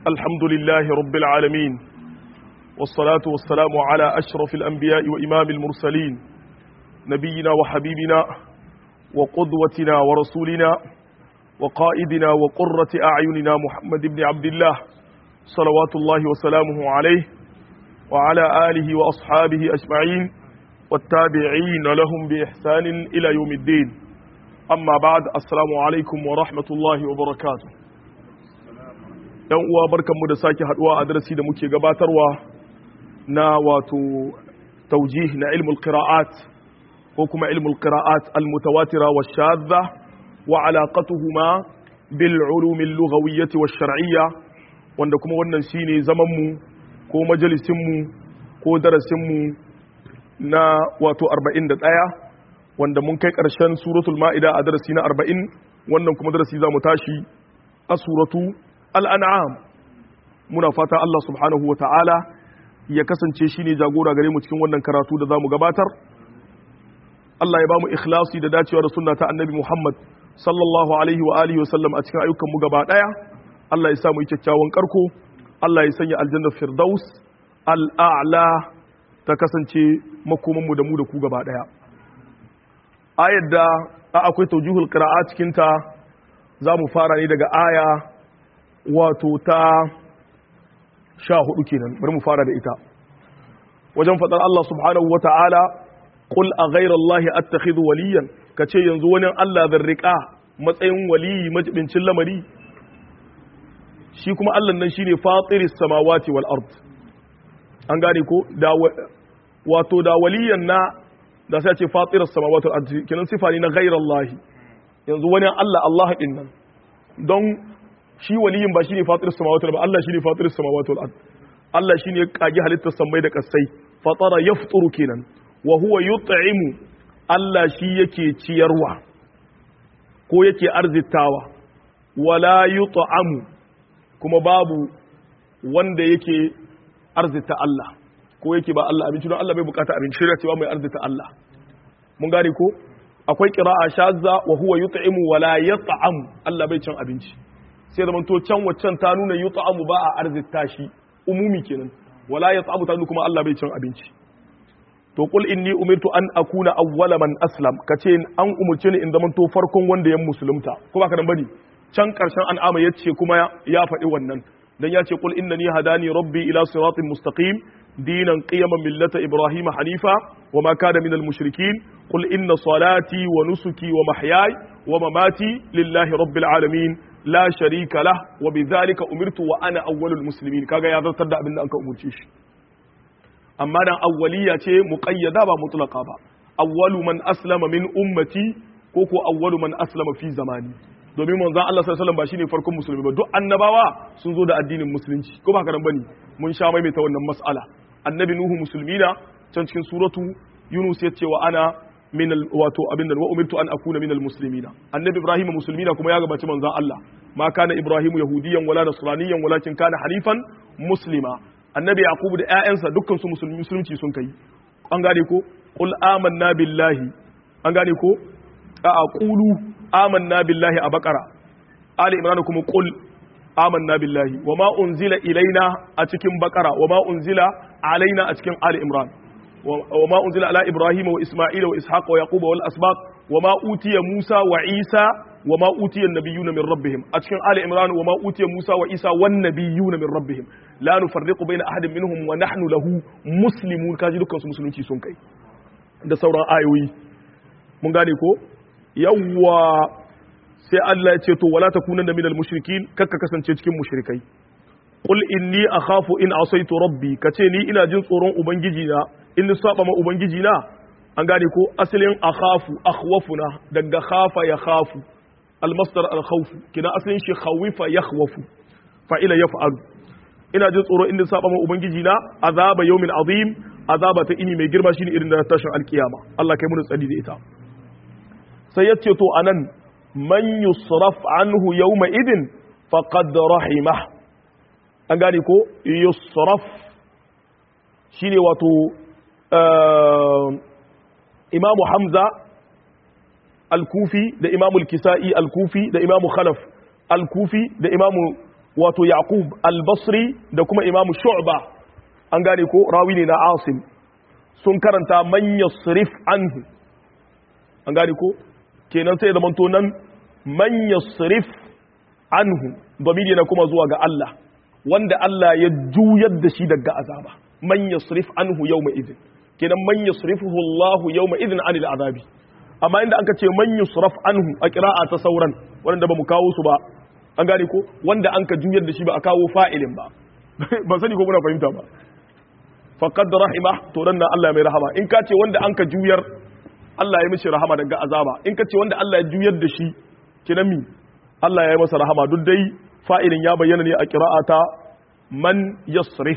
الحمد لله رب العالمين والصلاة والسلام على أشرف الأنبياء وإمام المرسلين نبينا وحبيبنا وقدوتنا ورسولنا وقائدنا وقرة أعيننا محمد بن عبد الله صلوات الله وسلامه عليه وعلى آله وأصحابه أجمعين والتابعين لهم بإحسان إلى يوم الدين أما بعد السلام عليكم ورحمة الله وبركاته ‘yan uwa barkanmu da sake haduwa a darasi da muke gabatarwa na wato taujih na ilmul qira'at ko kuma ilmul qira'at al-mutawatira wa shadda wa alaqatuhuma bil ulum al-lughawiyyah wa shar'iyya wanda kuma wannan shine zaman mu ko majalisin mu ko darasin mu na wato 41 wanda mun kai karshen suratul ma'ida a darasi na 40 wannan kuma darasi zamu tashi a suratu al'an'am muna fata Allah subhanahu wa ta'ala ya kasance shi ne jagora gare mu cikin wannan karatu da za mu gabatar Allah ya ba mu ikhlasi da dacewa da sunna ta annabi Muhammad sallallahu alaihi wa alihi wa sallam a cikin ayyukanmu gaba ɗaya Allah ya samu kyakkyawan karko Allah ya sanya aljanna firdaus al'a'la ta kasance makomanmu da mu da ku gaba ɗaya ayar da akwai taujihul qira'a cikin ta za mu fara ne daga aya wato ta sha hudu kenan bari mu fara da ita wajen faɗar Allah subhanahu wa ta'ala qul a ghayra Allah attakhidhu waliyan kace yanzu wani Allah zan riƙa matsayin waliyi majibincin lamari shi kuma Allah nan shine fatiris samawati wal ard an gane ko da wato da waliyan na da sai ce fatiris samawati wal ard kenan sifa ne na ghayra Allah yanzu wani Allah Allah din nan don shi waliyin ba shine fatir samawati ba Allah shine fatir samawati wal ard Allah shine ya kage halittar samai da kasai fatara yafturu kenan wa huwa yut'imu Allah shi yake ciyarwa ko yake arzitawa wala yut'amu kuma babu wanda yake arzita Allah ko yake ba Allah abinci don Allah bai bukata abinci shirya cewa mai arzita Allah mun gane ko akwai qira'a shazza wa huwa yut'imu wala yat'amu Allah bai cin abinci sai zaman to can waccan ta nuna yi ta'amu ba a arzita shi umumi kenan wala ya ta'amu ta nuna kuma Allah bai cin abinci to qul inni umirtu an akuna awwala man aslam kace an umurce ni in zaman to farkon wanda ya musulunta ko ba ka dan bane can karshen an'ama yace kuma ya faɗi wannan dan ya ce qul innani hadani rabbi ila siratin mustaqim dinan qiyaman millata ibrahima hanifa wama kana minal mushrikin qul inna salati wa nusuki wa mahyaya wa mamati lillahi rabbil alamin la sharika lah wa bidhalika umirtu wa ana awwalul muslimin kaga ya zartar da abin da anka umurce shi amma dan awwaliya ce muqayyada ba mutlaqa ba awwalu man aslama min ummati ko ko awwalu man aslama fi zamani domin manzon Allah sallallahu alaihi wasallam ba shine farkon musulmi ba duk annabawa sun zo da addinin musulunci ko ba haka bane mun sha mai ta wannan mas'ala annabi nuhu musulmina can cikin suratu yunus ya ce wa ana min wato abin da wa umirtu an akuna min almuslimina annabi ibrahim musulmina kuma ya gabaci manzon Allah ma kana ibrahim yahudiyan wala nasraniyan walakin kana hanifan muslima annabi yaqub da ƴaƴansa dukkan su musulmi musulunci sun kai an gane ko qul amanna billahi an gane ko a qulu amanna billahi a bakara ali imran kuma qul amanna billahi wama unzila ilaina a cikin bakara wama unzila alaina a cikin ali imran وما أنزل على إبراهيم وإسماعيل وإسحاق ويعقوب والأسباط وما أوتي موسى وعيسى وما أوتي النبيون من ربهم أتكن آل إمران وما أوتي موسى وعيسى والنبيون من ربهم لا نفرق بين أحد منهم ونحن له مسلمون كاجي دكان su musulunci sun kai da sauran ayoyi mun gane ko yawwa sai Allah ya ce to wala takunanna minal mushrikin kakka kasance cikin mushrikai qul inni akhafu in asaitu rabbi kace ni ina jin tsoron ubangiji na in ni saba ma ubangiji na an gane ko asalin akhafu akhwafuna daga khafa ya khafu almasdar alkhawf kina asalin shi khawifa yakhwafu fa'ila yaf'alu ina jin tsoro in ni saba ma ubangiji na azaba yawmin azim azaba ta ini mai girma shine irin da tashin alkiyama Allah kai mun tsadi da ita sai yace to anan man yusraf anhu yawma idin faqad rahimah an gane ko yusraf shine wato imamu hamza al-kufi da imamu al-kisa'i al-kufi da imamu khalaf al-kufi da imamu wato yaqub al-basri da kuma imam shu'ba an gane ko rawi ne na asim sun karanta man yasrif anhu an gane ko kenan sai zaman to nan man yasrif anhu damiri na kuma zuwa ga Allah wanda Allah ya juyar da shi daga azaba man yasrif anhu yawma idin kenan man yasrifuhu Allah yawma idin anil azabi amma inda aka ce man yusraf anhu a qira'a ta sauran wanda ba mu kawo su ba an gane ko wanda an ka juyar da shi ba a kawo fa'ilin ba ban sani ko muna fahimta ba faqad rahima to dan nan Allah mai rahama in ka ce wanda an ka juyar Allah ya mishi rahama daga azaba in ka ce wanda Allah ya juyar da shi kinan mi Allah ya yi masa rahama duk dai fa'ilin ya bayyana ne a qira'ata man yasrif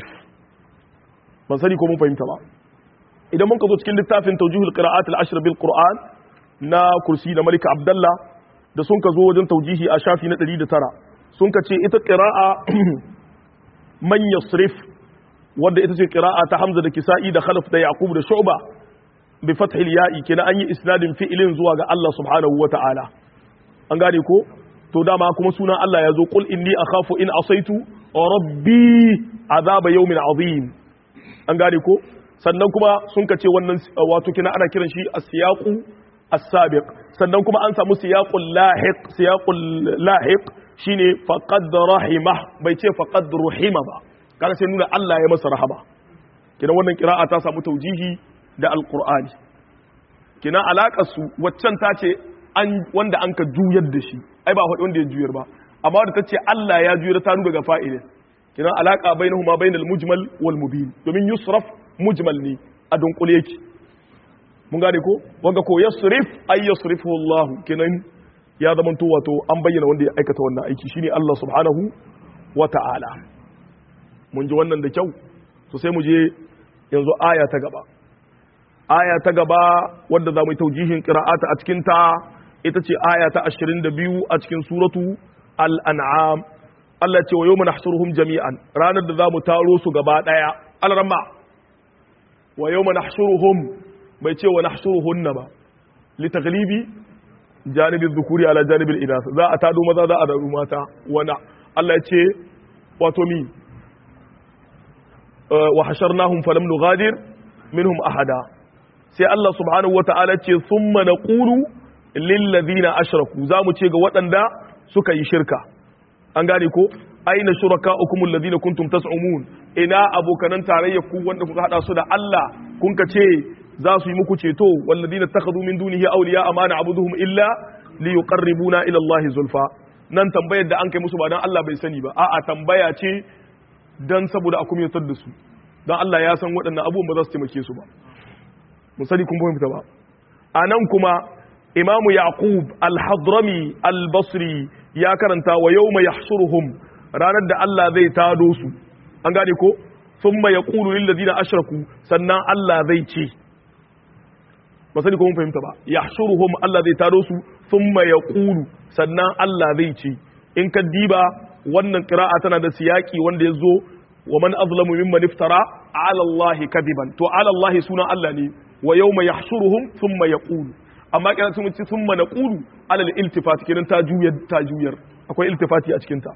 ban sani ko mun fahimta ba idan mun ka zo cikin littafin tawjihul qira'at al-ashr bil qur'an na kursi da Malik Abdullah da sun ka zo wajen taujihi a shafi na 109 sun ka ce ita qira'a man yasrif wanda ita ce qira'a ta Hamza da Kisa'i da Khalaf da Yaqub da Shu'ba bi fathil ya'i kenan an yi isnadin fi'ilin zuwa ga Allah subhanahu wata'ala an gane ko to dama kuma sunan Allah ya zo qul inni akhafu in asaitu rabbi azaba yawmin azim an gane ko sannan kuma sun ka ce wannan wato kina ana kiran shi as-siyaqu as-sabiq sannan kuma an samu siyaqul lahiq siyaqul lahiq shine faqad rahimah bai ce faqad ruhima ba kaga sai nuna Allah ya masa rahama kina wannan qira'a ta samu taujihi da alqur'ani kina alakar su waccan ta ce an wanda an ka juyar da shi ai ba wanda ya juyar ba amma wanda ta ce Allah ya juyar ta nuna ga fa'ilin kina alaka bainahuma bainal mujmal wal mubin domin yusraf mujmal ne a dunkule yake mun gane ko wanga ko yasrif ay yasrifu Allah kenan ya zama to wato an bayyana wanda ya aikata wannan aiki shine Allah subhanahu wa ta'ala mun ji wannan da kyau to sai mu je yanzu aya ta gaba aya ta gaba wanda za mu yi taujihin qira'ata a cikin ta ita ce aya ta 22 a cikin suratu al-an'am Allah ce wa yawma nahsuruhum jami'an ranar da za mu taro su gaba daya al-ramma wa yau nahshuruhum bai ce wa nahshuruhunna ba li taglibi janibin zukuri ala janibin inas za a tado maza za a daru mata wana Allah ya ce wato mi wa hasharnahum falam nughadir minhum ahada sai Allah subhanahu wata'ala ce thumma naqulu lil ladina ashraku za mu ce ga waɗanda suka yi shirka an gane ko aina shuraka'ukum alladhina kuntum tas'umun ina abokanan tarayya ku wanda kuka hada su da Allah kun ka ce za su yi muku ceto walladhina takhadhu min dunihi awliya amana abuduhum illa liyuqarribuna ila Allah zulfa nan tambayar da an kai musu ba dan Allah bai sani ba a'a tambaya ce dan saboda a kumyatar da su dan Allah ya san waɗannan abubuwan ba za su taimake su ba mun sani kun fahimta ba anan kuma imamu yaqub al-hadrami al-basri ya karanta wa yawma yahshuruhum ranar da Allah zai tado su an gane ko thumma yaqulu lil ladina ashraku sannan Allah zai ce ba sani ko mun fahimta ba yahshuruhum Allah zai tado su thumma yaqulu sannan Allah zai ce in ka diba wannan qira'a tana da siyaki wanda ya zo wa man azlamu mimman iftara ala Allah kadiban to ala Allah suna Allah ne wa yawma yahshuruhum thumma yaqulu amma kira sun ci thumma naqulu ala al-iltifat kenan ta juyar ta juyar akwai iltifati a cikin ta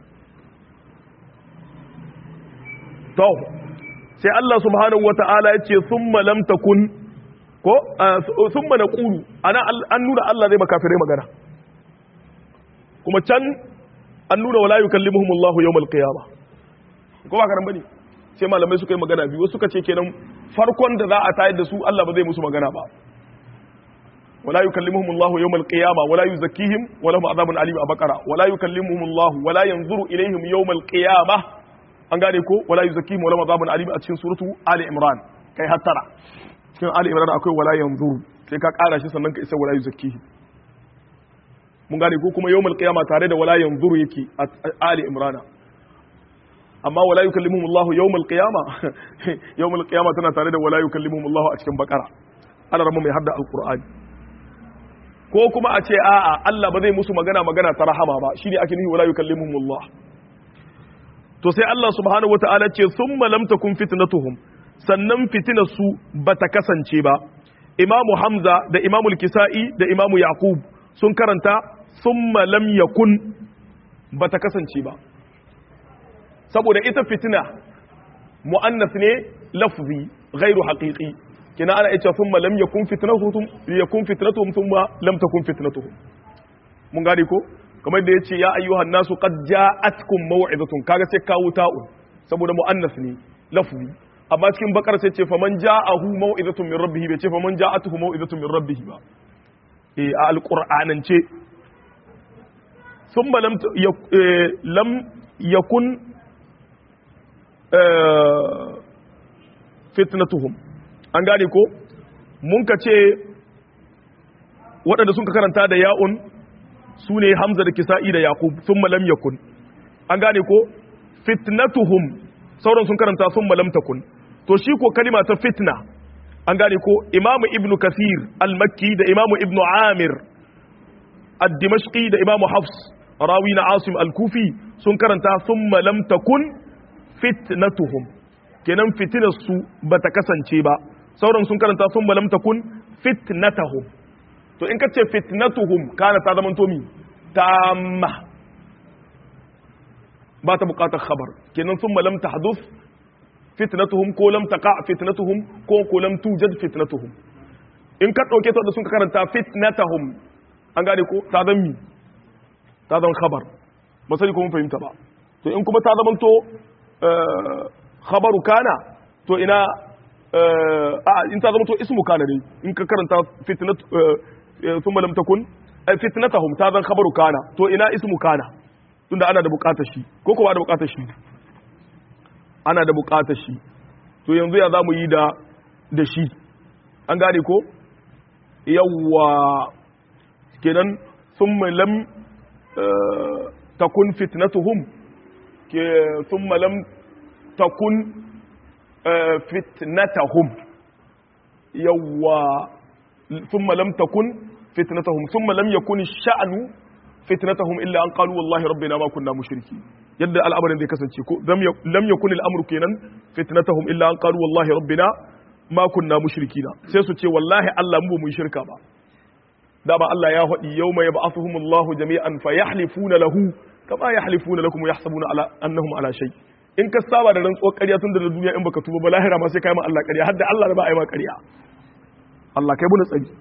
to sai Allah subhanahu wata'ala ya ce thumma lam takun ko thumma naqulu ana an nuna Allah zai makafirai magana kuma can an nuna wala yukallimuhum Allah yawmal qiyamah ko ba karan bane sai malamai suka yi magana biyu suka ce kenan farkon da za a tayar da su Allah ba zai musu magana ba wala yukallimuhum Allah yawmal qiyamah wala yuzakkihim wala hum azabun alim a bakara wala yukallimuhum Allah wala yanzuru ilaihim yawmal qiyamah an gane ko wala yuzakkihim wala hum azabun alim a cikin suratu ali imran kai hattara cikin ali imran akwai wala yanzuru sai ka kara shi sannan ka isa wala yuzakkihim mun gane ko kuma yawmal qiyamah tare da wala yanzuru yake a ali imran amma wala yukallimuhum Allah yawmal qiyamah yawmal qiyamah tana tare da wala yukallimuhum Allah a cikin bakara Allah ramu mai hadda alqur'ani ko kuma a ce a'a Allah ba zai musu magana magana ta rahama ba shine ake nufi wala yukallimuhum Allah to sai Allah subhanahu wataala ce thumma lam takun fitnatuhum sannan fitinar su bata kasance ba imamu hamza da imamu kisa'i da imamu yaqub sun karanta thumma lam yakun bata kasance ba saboda ita fitina mu'annas ne lafzi ghairu haqiqi kina ana ita thumma lam yakun fitnatuhum yakun fitnatuhum thumma lam takun fitnatuhum mun gane ko kamar da yace ya ayyuhan nasu qad ja'atkum maw'izatun kaga sai kawo ta'un saboda mu'annas ne lafzi amma cikin bakar sai ce faman ja'ahu maw'izatun min rabbih bai ce faman ja'atuhu maw'izatun min rabbih ba eh a alqur'anance thumma lam lam yakun fitnatuhum an gane ko mun ka ce waɗanda sun ka karanta da ya'un su ne hamza da kisa'i da yaqub sun lam yakun an gane ko fitnatuhum sauran sun karanta sun lam takun to shi ko kalima ta fitna an gane ko imamu ibnu kasir al-makki da imamu ibnu amir ad-dimashqi da imamu hafs rawi na asim al-kufi sun karanta sun lam takun fitnatuhum kenan fitinar su bata kasance ba sauran sun karanta sun lam takun fitnatahum to in kace fitnatuhum kana ta zama to mi tamma ba ta bukatar khabar kenan sun lam tahduf fitnatuhum ko lam taqa fitnatuhum ko ko lam tujad fitnatuhum in ka dauke ta da sun karanta fitnatahum an gane ko ta zama mi ta zama khabar ba sai ko mun fahimta ba to in kuma ta zama to khabaru kana to ina a in ta zama to ismu kana ne in ka karanta fitnat thumma lam takun fitnatahum ta zan khabaru kana to ina ismu kana tunda ana da bukatar shi ko ko ba da bukatar shi ana da bukatar shi to yanzu ya zamu yi da da shi an gane ko yawwa kenan thumma lam takun fitnatuhum ke thumma lam takun fitnatahum yawwa thumma lam takun fitnatahum thumma lam yakun sha'nu fitnatahum illa an qalu wallahi rabbina ma kunna mushriki yadda al'amarin zai kasance ko lam yakun al'amru kenan fitnatahum illa an qalu wallahi rabbina ma kunna mushrikina sai su ce wallahi Allah mu ba mu shirka ba da ba Allah ya faɗi yawma yab'athuhum Allahu jami'an fayahlifuna lahu kama yahlifuna lakum yahsabuna ala annahum ala shay' in ka saba da rantsuwar ƙarya tun da duniya in baka tuba ba lahira ma sai kai ma Allah ƙarya har da Allah da ba a yi ma ƙarya Allah kai buna tsari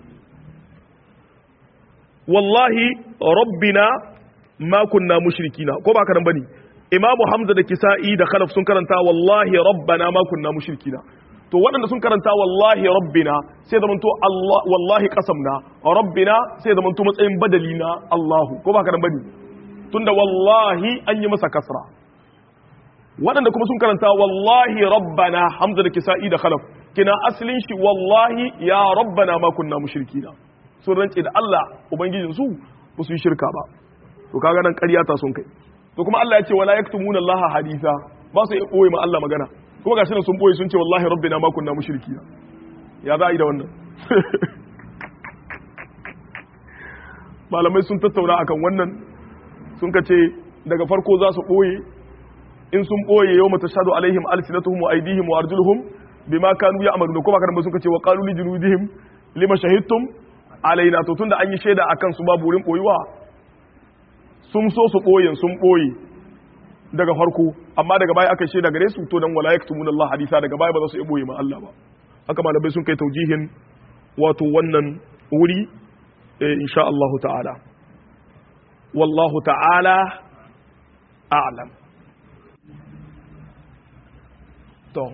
wallahi rabbina ma kunna mushrikina ko ba ka nan bane Imam Hamza da Kisa'i da Khalaf sun karanta wallahi rabbana ma kunna mushrikina to waɗanda sun karanta wallahi rabbina sai zaman to Allah wallahi qasamna rabbina sai zaman to matsayin badali na Allahu ko ba ka nan bane tunda wallahi an yi masa kasra waɗanda kuma sun karanta wallahi rabbana hamza da kisa'i da khalaf kina asalin shi wallahi ya rabbana ma kunna mushrikina sun rance da Allah ubangijin su ba su yi shirka ba to kaga nan ƙarya ta sun kai to kuma Allah ya ce wala yaktumuna Allah haditha ba su yi boye ma Allah magana kuma gashi sun boye sun ce wallahi rabbina ma kunna mushrikina ya za a yi da wannan malamai sun tattauna akan wannan sun ka ce daga farko za su boye in sun boye yau mata shaɗu alaihim alsinatuhum wa aidihim wa arjuluhum bima kanu ya'maluna kuma kan sun kace wa qalu li junudihim lima shahidtum alaina to tunda an yi shaida akan su babu wurin boyuwa sun so su boye sun boye daga farko amma daga baya aka shaida gare su to dan wala yaktumuna Allah hadisa daga baya ba za su yi boye ma Allah ba haka malamai sun kai taujihin wato wannan wuri insha Allah ta'ala wallahu ta'ala a'lam to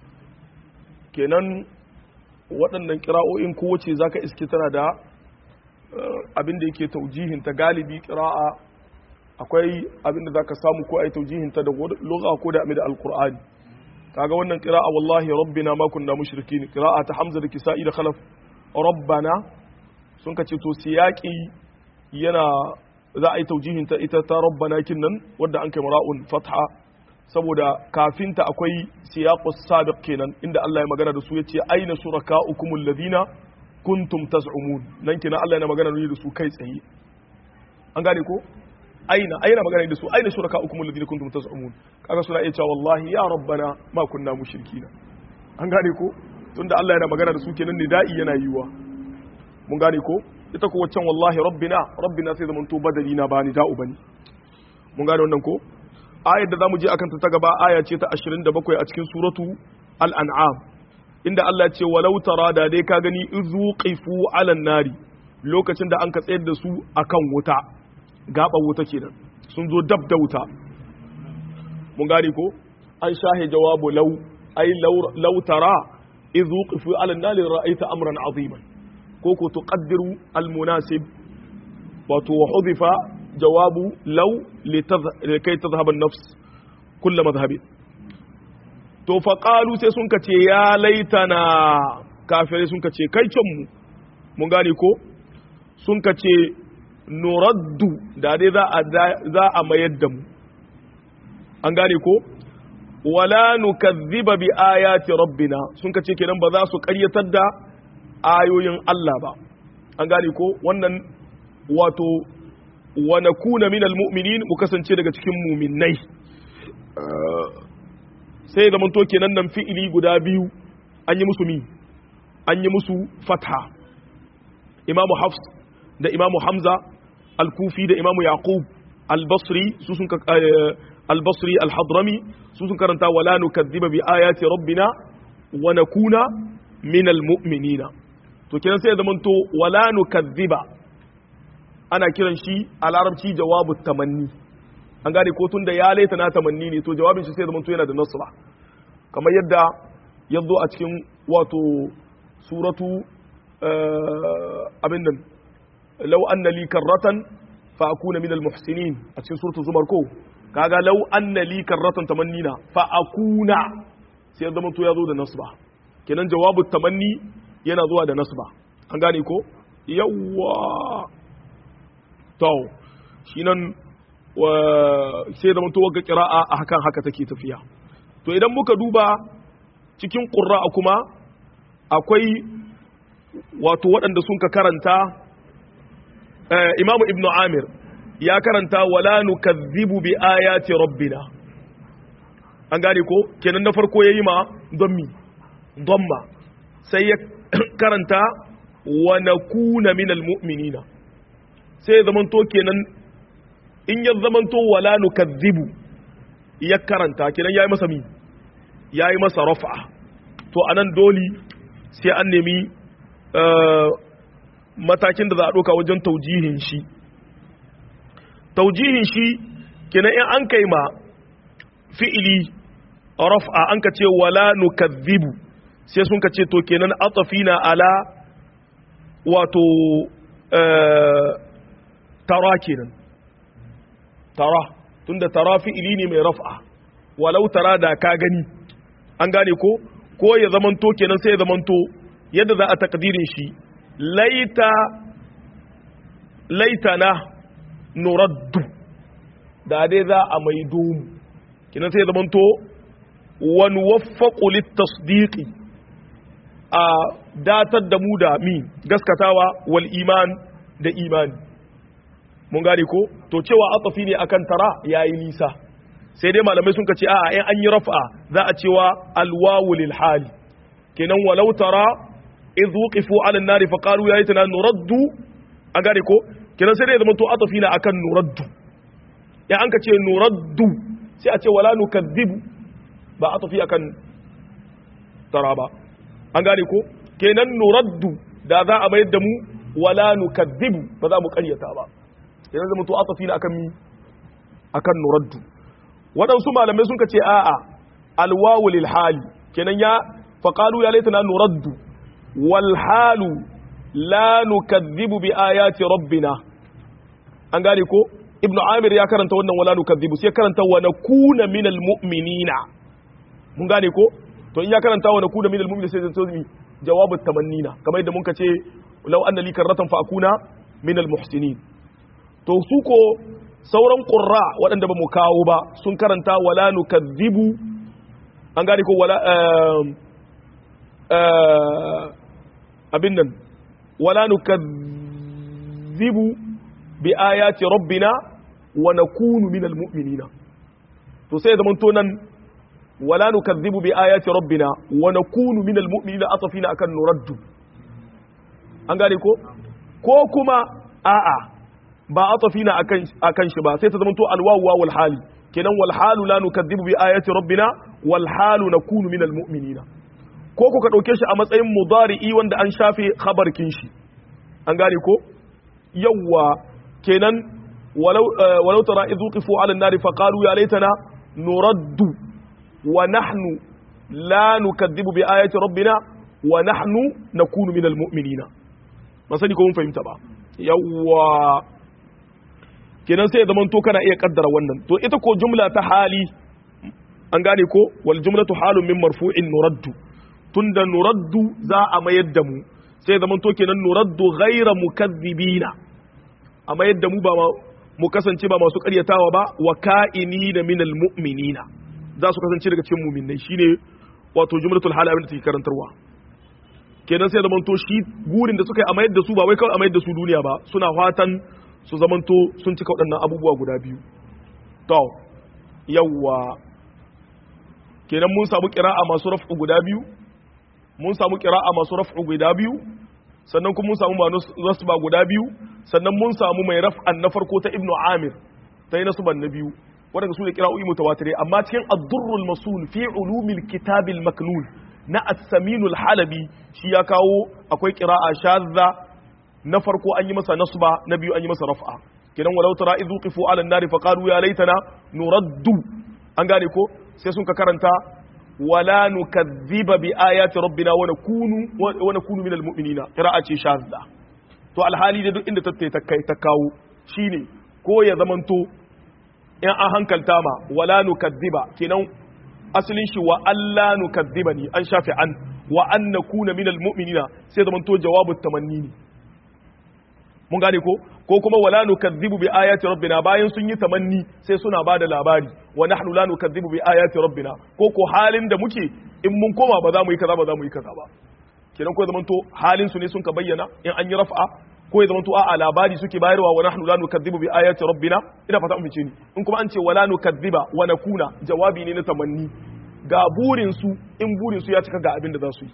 kenan waɗannan kira'o'in kowace zaka iske tana da abin da yake taujihinta galibi kira'a akwai abin da zaka samu ko ai taujihinta da lugha ko da amid alqur'ani kaga wannan kira'a wallahi rabbina ma kunna mushrikin kira'a ta hamza da kisa'i da khalaf rabbana sun kace to siyaqi yana za a yi taujihinta ita ta rabbana kinnan wadda an kai mara'un fatha saboda kafinta akwai siyaqus sabiq kenan inda Allah ya magana da su yace aina shurakaukum alladhina kuntum taz'umun nan kenan Allah yana magana da su kai tsaye an gane ko aina aina magana da su aina shurakaukum alladhina kuntum taz'umun kaga suna iya cewa wallahi ya rabbana ma kunna mushrikina an gane ko tunda Allah yana magana da su kenan nida'i yana yiwa mun gane ko ita ko waccan wallahi rabbina rabbina sai zaman to badali na ba ni da'u bane mun gane wannan ko ayar da zamu je akan ta gaba aya ce ta 27 a cikin suratu al-an'am inda Allah ya ce walau tara da dai ka gani izuqifu 'alan nari lokacin da an ka tsayar da su akan wuta gaba wuta kenan sun zo dab da wuta mun gane ko an shahe jawabu law ay law tara izuqifu 'alan nari ra'aita amran 'aziman ko ko tuqaddiru al-munasib wato wa hudifa jawabu law likai tadhhab an-nafs kull madhhabi to fa qalu sai sun kace ya laitana kafirai sun kace kai can mu mun gane ko sun kace nuraddu da dai za a za a mayar da mu an gane ko wala nukazziba bi ayati rabbina sun kace kenan ba za su ƙaryatar da ayoyin Allah ba an gane ko wannan wato wa nakuna minal mu'minin mu kasance daga cikin mu'minnai sai da manto kenan nan fi'ili guda biyu an yi musu mi an yi musu fatha imamu hafs da imamu hamza al-kufi da imamu yaqub al-basri su sun al-basri al-hadrami su sun karanta wala nukazziba bi ayati rabbina wa nakuna minal mu'minina to kenan sai da manto wala nukazziba ana kiran shi a larabci jawabu tamanni an gane ko tun da ya laita na tamanni ne to jawabin shi sai da yana da nasra kamar yadda ya zo a cikin wato suratu abin nan law anna li karratan fa akuna min al muhsinin a cikin suratu zumar ko kaga law anna li karratan tamannina fa akuna sai ya zama to ya zo da nasba kenan jawabu tamanni yana zuwa da nasba an gane ko yawwa to shi nan sai da mutuwar ga kira'a a hakan haka take tafiya to idan muka duba cikin ƙura'a kuma akwai wato waɗanda sun ka karanta imamu ibnu amir ya karanta wala nukazzibu bi ayati rabbina an gane ko kenan na farko yayi ma don mi don ma sai ya karanta wa nakuna minal mu'minina sai ya zamanto kenan in ya zamanto wala nukazzibu ya karanta kenan yayi masa mi yayi masa rafa to anan doli sai an nemi matakin da za a ɗauka wajen taujihin shi taujihin shi kenan in an kai ma fi'ili rafa an ka ce wala nukazzibu sai sun ka ce to kenan atafina ala wato tara kenan tara tunda tara fi'ili ne mai raf'a walau tara da ka gani an gane ko ko ya zamanto kenan sai ya zamanto yadda za a takdirin shi laita laitana nuraddu da dai za a maido mu kenan sai ya zamanto wan waffaqu litasdiqi a datar da mu da mi gaskatawa wal iman da imani mun gane ko to cewa atafi ne akan tara yayi nisa sai dai malamai sun ce a'a in an yi raf'a za a cewa alwawu lil hali kenan walau tara idh wuqifu ala an-nari fa qalu ya laitana nuraddu an gane ko kenan sai dai zama to atafi na akan nuraddu ya an ka ce nuraddu sai a ce wala nukazzibu ba atafi akan tara ba an gane ko kenan nuraddu da za a mayar da mu wala nukazzibu ba za mu karyata ba kenan zama to atafi na akan mi akan nuraddu waɗansu malamai sun ce a'a alwawu lil hali kenan ya faqalu ya laitana nuraddu wal halu la nukazzibu bi ayati rabbina an gane ko ibnu amir ya karanta wannan wala nukazzibu sai karanta wa nakuna minal mu'minina mun gane ko to in ya karanta wa nakuna minal mu'minina sai zan mi jawabu tamannina kamar yadda mun ce law anna li karratan fa akuna minal muhsinin to su ko sauran qurra waɗanda ba mu kawo ba sun karanta wala nukazzibu an gane ko wala abin nan wala nukazzibu bi ayati rabbina wa nakunu minal mu'minina to sai zaman to nan wala nukazzibu bi ayati rabbina wa nakunu minal mu'minina atafina akan nuraddu an gane ko ko kuma a'a ba atafina akan akan shi ba sai ta zaman to alwawu wal hali kenan wal halu la nukadzibu bi ayati rabbina wal halu nakunu minal mu'minina ko ku ka dauke shi a matsayin mudari'i wanda an shafe khabarkin shi an gane ko yawwa kenan walau walau tara idh qifu ala an-nari fa qalu ya laitana nuraddu wa nahnu la nukadzibu bi ayati rabbina wa nahnu nakunu minal mu'minina ba sani ko mun fahimta ba yawwa kenan sai ya zama to kana iya kaddara wannan to ita ko jumla ta hali an gane ko wal jumlatu halun min marfu'in nuraddu tunda nuraddu za a mayar da mu sai zama to kenan nuraddu ghaira mukazzibina a mayar da mu ba mu kasance ba masu karyatawa ba wa ka'inina minal mu'minina za su kasance daga cikin mu'minai shine wato jumlatul hal abin da take karantarwa kenan sai zama to shi gurin da suka yi a mayar da su ba wai kawai a mayar da su duniya ba suna fatan su zamanto sun cika waɗannan abubuwa guda biyu to yawwa kenan mun samu ƙira'a masu raf'u guda biyu mun samu ƙira'a masu raf'u guda biyu sannan kuma mun samu nasba guda biyu sannan mun samu mai raf'an na farko ta ibnu amir ta yi nasban na biyu waɗanda su ne ƙira'o'i mutawatirai amma cikin ad-durrul masul fi ulumil kitabil maknun na as-saminul halabi shi ya kawo akwai ƙira'a shadda na farko an yi masa nasba na biyu an yi masa raf'a kidan walau tara idhu qifu ala an-nari fa qalu ya laitana nuraddu an gane ko sai sun ka karanta wala nukadhiba bi ayati rabbina wa nakunu wa nakunu minal mu'minina qira'a ce shadda to alhali da duk inda tattaye ta kai ta kawo shine ko ya zamanto in an hankalta ma wala nukadhiba kenan asalin shi wa alla nukadhibani an shafi an wa an nakuna minal mu'minina sai zamanto jawabu tamanni ne mun gane ko ko kuma wala nukazzibu bi ayati rabbina bayan sun yi tamanni sai suna bada labari wa nahnu la nukazzibu bi ayati rabbina ko ko halin da muke in mun koma ba za mu yi kaza ba za mu yi kaza ba kenan ko zaman to halin su ne sun ka bayyana in an yi raf'a ko ya zaman to a'a labari suke bayarwa wa nahnu la nukazzibu bi ayati rabbina ina fata mun fice ni in kuma an ce wala nukazziba wa nakuna jawabi ne na tamanni ga burin su in burin su ya cika ga abin da za su yi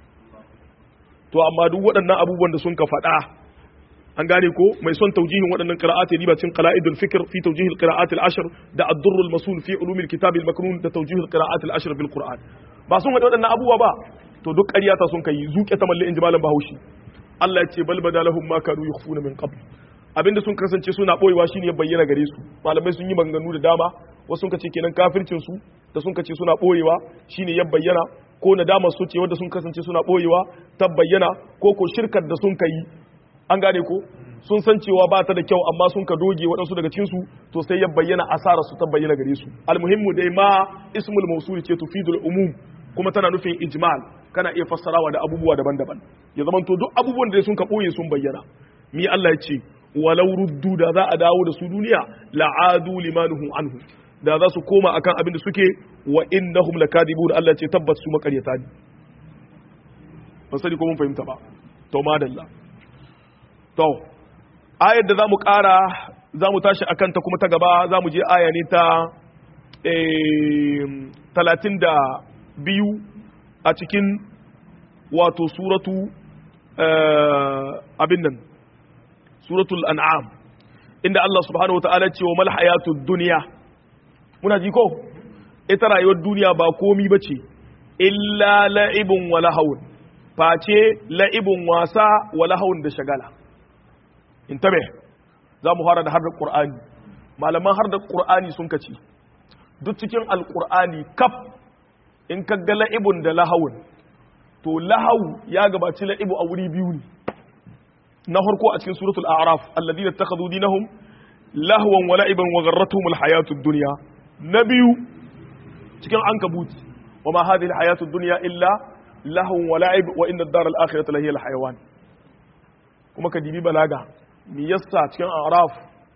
to amma duk waɗannan abubuwan da sun ka faɗa an gane ko mai son taujihin waɗannan qira'at ya riba cin qala'idul fikr fi tawjih al-qira'at al-ashr da ad-durr al-masul fi ulum al-kitab al-maknun da tawjih al-qira'at al-ashr bil qur'an ba sun wada waɗannan abubuwa ba to duk ƙarya ta sun kai zuke ta malle in ji malam bahaushe Allah ya ce bal badalahum ma kanu yukhfuna min qabl abinda sun kasance suna boyewa shine ya bayyana gare su malamai sun yi maganganu da dama wasu sun kace kenan kafircin su da sun kace suna boyewa shine ya bayyana ko nadama su ce wanda sun kasance suna boyewa ta bayyana ko ko shirkar da sun kai an gane ko sun san cewa ba ta da kyau amma sun ka doge waɗansu daga cikin su to sai ya bayyana asara su ta bayyana gare su almuhimmu dai ma ismul mawsul ce tufidul umum kuma tana nufin ijmal kana iya fassarawa da abubuwa daban-daban ya zama to duk abubuwan da sun ka boye sun bayyana mi Allah ya ce walau ruddu da za a dawo da su duniya la'adu limanuhum anhu da za su koma akan abin da suke wa innahum lakadibun Allah ya ce tabbas su makaryata ne ba sani ko mun fahimta ba to madalla to ayar da za mu ƙara za mu tashi akan ta kuma ta gaba za mu je aya ne ta talatin da biyu a cikin wato suratu abin nan suratul an'am inda Allah subhanahu wata'ala ce wa mal hayatud dunya muna ji ko ita rayuwar duniya ba komi bace illa la'ibun wa lahawun face la'ibun wasa wa lahawun da shagala intabe za mu fara da har da qur'ani malaman har da qur'ani sun kace duk cikin alqur'ani kaf in ka ga la'ibun da lahawun to lahawu ya gabaci la'ibu a wuri biyu ne na farko a cikin suratul a'raf alladhina ittakhadhu dinahum lahwan wa la'iban wa gharratuhum alhayatud dunya na biyu cikin ankabut wa ma hadhihi alhayatud dunya illa lahwan wa la'ib wa inna ad-dar al-akhirata la hiya alhayawan kuma ka dibi balaga mi yassa cikin a'raf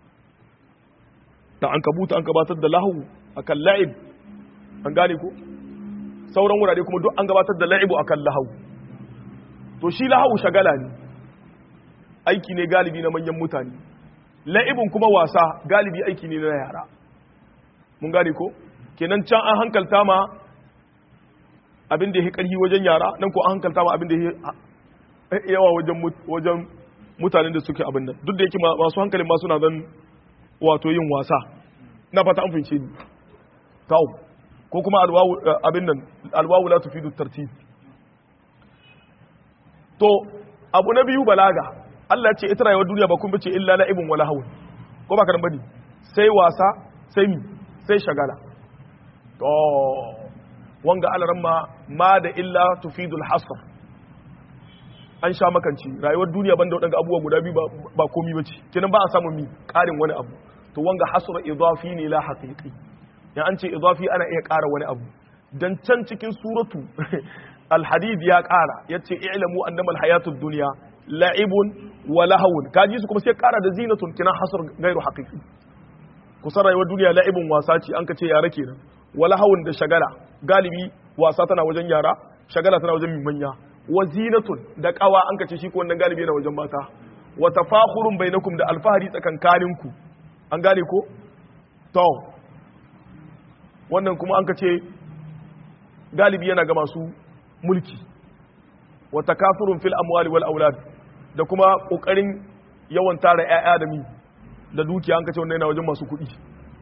da ankabut an gabatar da lahu akan la'ib an gane ko sauran wurare kuma duk an gabatar da la'ibu akan lahu to shi lahu shagala ne aiki ne galibi na manyan mutane la'ibin kuma wasa galibi aiki ne na yara mun gane ko kenan can an hankalta ma abin da ya karhi wajen yara nan ko an hankalta ma abin da ya yawa wajen wajen mutanen da suke abin nan duk da yake masu hankalin ma suna zan wato yin wasa na fata an fince ni taw ko kuma alwawu abin nan alwawu la tufidu tartib to abu na biyu balaga Allah ya ce ita rayuwar duniya ba kun bace illa la'ibun wala hawun ko ba karan bane sai wasa sai mi sai shagala to wanga alaran ma ma da illa tufidul hasr an sha makanci rayuwar duniya banda wadanga abubuwa guda biyu ba komi bace kenan ba a samu mi karin wani abu to wanga hasr idafi ne la haqiqi ya an ce idafi ana iya kara wani abu dan can cikin suratu alhadid ya kara yace i'lamu annama alhayatud dunya la'ibun wa lahawun kaji su kuma sai kara da zinatun kina hasr gairu haqiqi kusan rayuwar duniya la'ibun wasa ce an ka ce yara kenan wa lahawun da shagala galibi wasa tana wajen yara shagala tana wajen manya wa zinatun da kawa an ka ce shi ko wannan galibi yana wajen mata wa tafakhurun bainakum da alfahari tsakankaninku an gane ko to wannan kuma an ka ce galibi yana ga masu mulki wa takafurun fil amwali wal aulad da kuma kokarin yawan tara ƴaƴa da mi da dukiya an kace wannan yana wajen masu kuɗi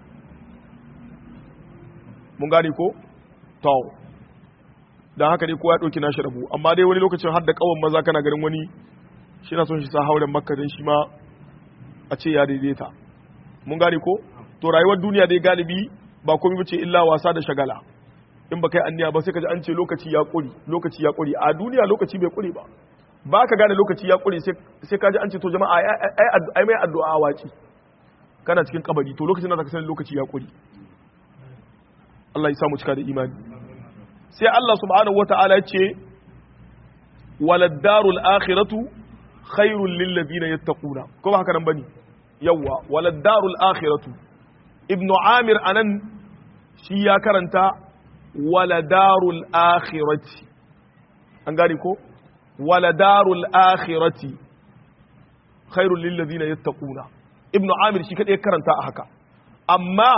mun gane ko to dan haka dai kowa ya dauki nashi rabu amma dai wani lokacin har da kawan maza kana ganin wani shi na son shi sa hauren makka dan shi ma a ce ya daidaita mun gane ko to rayuwar duniya dai galibi ba komai bace illa wasa da shagala in ba kai anniya ba sai ka ji an ce lokaci ya ƙuri lokaci ya ƙuri a duniya lokaci bai ƙuri ba ba ka gane lokaci ya ƙuri sai ka ji an ce to jama'a ai mai addu'a waci kana cikin kabari to lokacin da ka sani lokaci ya ƙuri Allah ya samu cika da imani sai Allah subhanahu wata'ala ya ce walad darul akhiratu khairul lil ladina yattaquna ko ba haka nan bane yawa walad darul akhiratu ibnu amir anan shi ya karanta waladarul akhirati an gane ko waladarul akhirati khairul lil ladina yattaquna ibnu amir shi kadai karanta a haka amma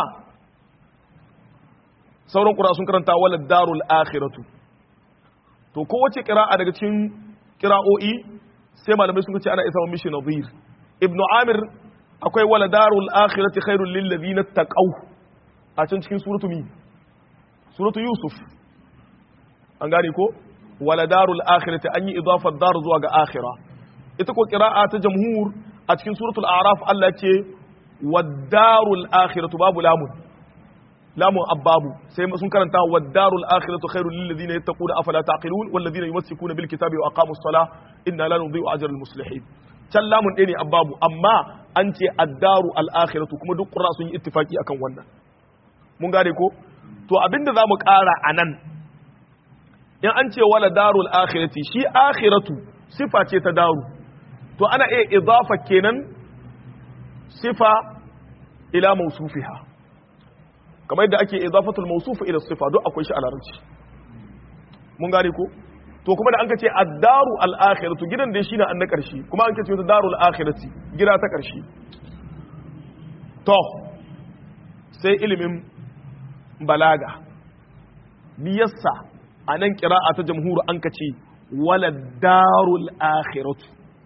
sauran qura sun karanta waladarul akhiratu to kowace qira'a daga cikin qira'o'i sai malamai sun ce ana isa mishi nadhir ibnu amir akwai waladarul akhirati khairul lil ladina taqaw a can cikin suratu mi suratu yusuf an gane ko wala darul akhirati an yi idafar dar zuwa ga akhira ita ko qira'a ta jamhur a cikin suratul a'raf Allah ce wad-darul akhiratu babu lamun lamun abbabu sai sun karanta wad-darul akhiratu khairul lil ladina yattaquna afala taqilun wal ladina yumsikuna bil kitabi wa aqamus salah inna la nudhi'u ajral muslihin can lamun ɗaya ne abbabu amma an ce ad-daru al-akhiratu kuma duk qurra sun yi ittifaki akan wannan mun gane ko to abinda za mu ƙara a nan in an ce wala darul akhirati shi akhiratu sifa ce ta daru to ana iya idafa kenan sifa ila mausufiha kamar yadda ake idafatul mausufu ila sifa duk akwai shi a larabci mun gane ko to kuma da an kace ad-daru al-akhiratu gidan da shi na an na karshe kuma an kace darul akhirati gida ta karshe to sai ilimin balaga biyassa a nan kira'a ta jamhuru an ka ce wala darul akhiratu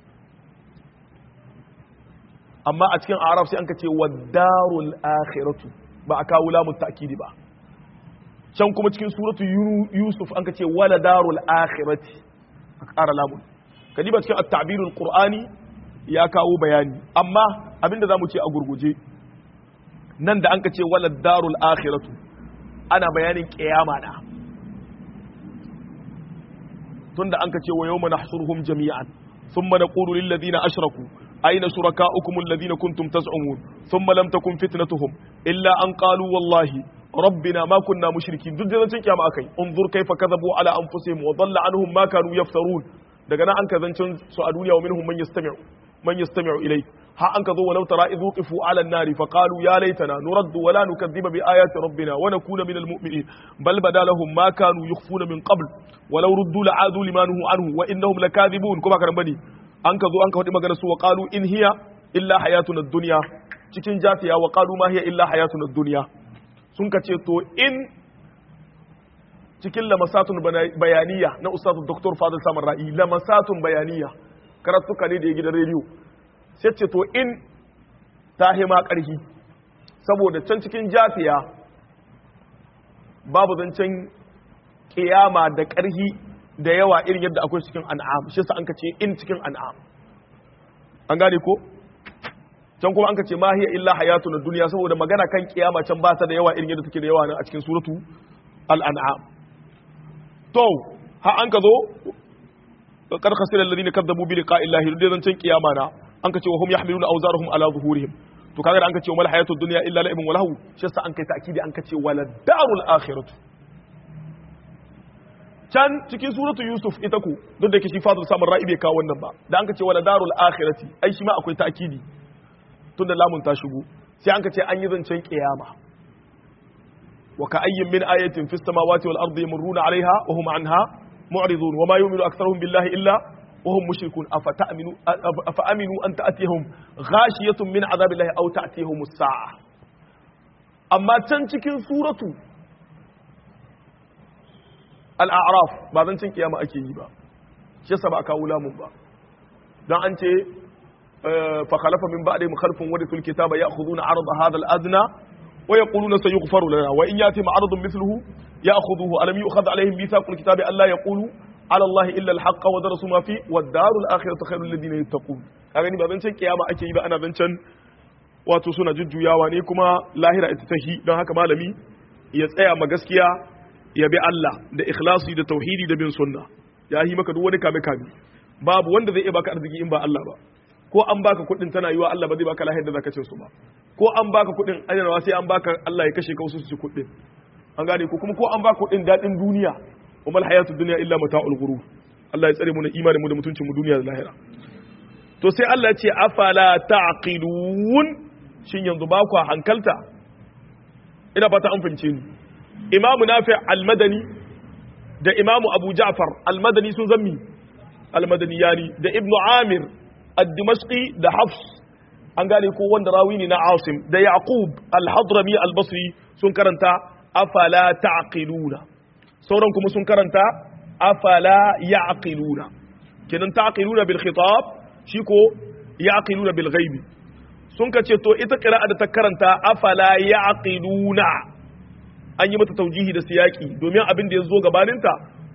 amma a cikin arab sai an ka ce wa darul akhiratu ba a kawo lamun ta'kidi ba can kuma cikin suratu yusuf an ka ce wala darul akhirati a ƙara lamun kadiba cikin at-ta'birul qur'ani ya kawo bayani amma abinda zamu ce a gurguje nan da an ka ce wala darul akhiratu ana bayanin kiyama da tunda an ka ce wa yawma nahsuruhum jami'an thumma naqulu lil ladina ashraku ayna shurakaukum alladhina kuntum taz'umun thumma lam takun fitnatuhum illa an qalu wallahi rabbina ma kunna mushrikin duk da zancin kiyama akai unzur kaifa kadhabu ala anfusihim wa dhalla anhum ma kanu yaftarun daga nan an ka zancin su a duniya wa minhum man yastami'u man yastami'u ilayk ha an ka zo walau tara idhu qifu ala an-nari fa qalu ya laitana nuraddu wa la nukadhiba bi ayati rabbina wa nakuna minal mu'minin bal bada lahum ma kanu yukhfuna min qabl walau ruddu la'adu limanuhu anhu wa innahum lakadhibun kuma karan bane an ka zo an ka faɗi magana su wa qalu in hiya illa hayatuna ad-dunya cikin jafiya wa qalu ma hiya illa hayatuna ad-dunya sun ka ce to in cikin lamasatun bayaniya na ustazu dr fadil samar ra'i lamasatun bayaniya karatuka ne da ya gidan rediyo sai ce to in ta hima ƙarfi saboda can cikin jafiya babu zancen kiyama da ƙarhi da yawa irin yadda akwai cikin an'am shi sa an ka ce in cikin an'am an gane ko can kuma an ka ce ma hiya illa hayatu na duniya saboda magana kan kiyama can ba ta da yawa irin yadda take da yawa nan a cikin suratu al-an'am to ha an ka zo qad khasira alladhina kadzabu bi liqa'i llahi da zancen kiyama na an ka ce wa hum yahmiluna awzarahum ala zuhurihim to kaga da an ka ce mal hayatud dunya illa la'ibun wa lahu shi sa an kai ta'kidi an ka ce wala darul akhiratu can cikin suratu yusuf ita ku duk da ke shi fadar samun ra'i bai kawo wannan ba da an ka ce wala darul akhirati ai shi ma akwai ta'kidi tun da lamun ta shigo sai an ka ce an yi zancen kiyama wa ka ayyin min ayatin fis samawati wal ardi yamurruna alaiha wa hum anha mu'ridun wa ma yu'minu aktharuhum billahi illa wa hum mushrikun afa ta'minu afa aminu an ta'tiyahum ghashiyatun min azabillahi aw ta'tiyahum as-sa'a amma can cikin suratu al-a'raf ba zancen kiyama ake yi ba shi yasa ba a kawo lamun ba dan an ce فخلف من بعدهم خلف ورثوا الكتاب ياخذون عرض هذا الادنى ويقولون سيغفر لنا وان ياتهم عرض مثله ياخذوه الم يؤخذ عليهم ميثاق الكتاب الا يقولوا على الله الا الحق ودرسوا ما فيه والدار الاخره خير للذين يتقون kaga ni ba zancen kiyama ake yi ba ana zancen wato suna jujjuyawa ne kuma lahira ita tahi don haka malami ya tsaya ma gaskiya ya bi Allah da ikhlasi da tauhidi da bin sunna ya yi maka duk wani kame kame babu wanda zai iya baka arziki in ba Allah ba ko an baka kuɗin tana yiwa Allah ba zai baka lahiyar da zaka cin su ba ko an baka kuɗin ajarawa sai an baka Allah ya kashe ka wasu su ci kuɗin an gane ko kuma ko an baka kuɗin daɗin duniya wa mal hayatud dunya illa mata'ul ghurur Allah ya tsare mu na imanin mu da mutuncin mu duniya da lahira to sai Allah ya ce afala taqilun shin yanzu ba ku hankalta ina fata an fahimce ni Imam Nafi' al-Madani da Imam Abu Ja'far al-Madani sun zammi al-Madani yani da Ibn Amir الدمشقي ده حفص an gane ko wanda rawi ne na Asim da Yaqub al-Hadrami al-Basri sun karanta afala ta'qiluna sauran kuma sun karanta afala ya'qiluna kenan ta'qiluna bil khitab shi ko ya'qiluna bil ghaibi sun kace to ita qira'a da ta karanta afala ya'qiluna an yi mata taujihi da siyaki domin abin da ya zo gabaninta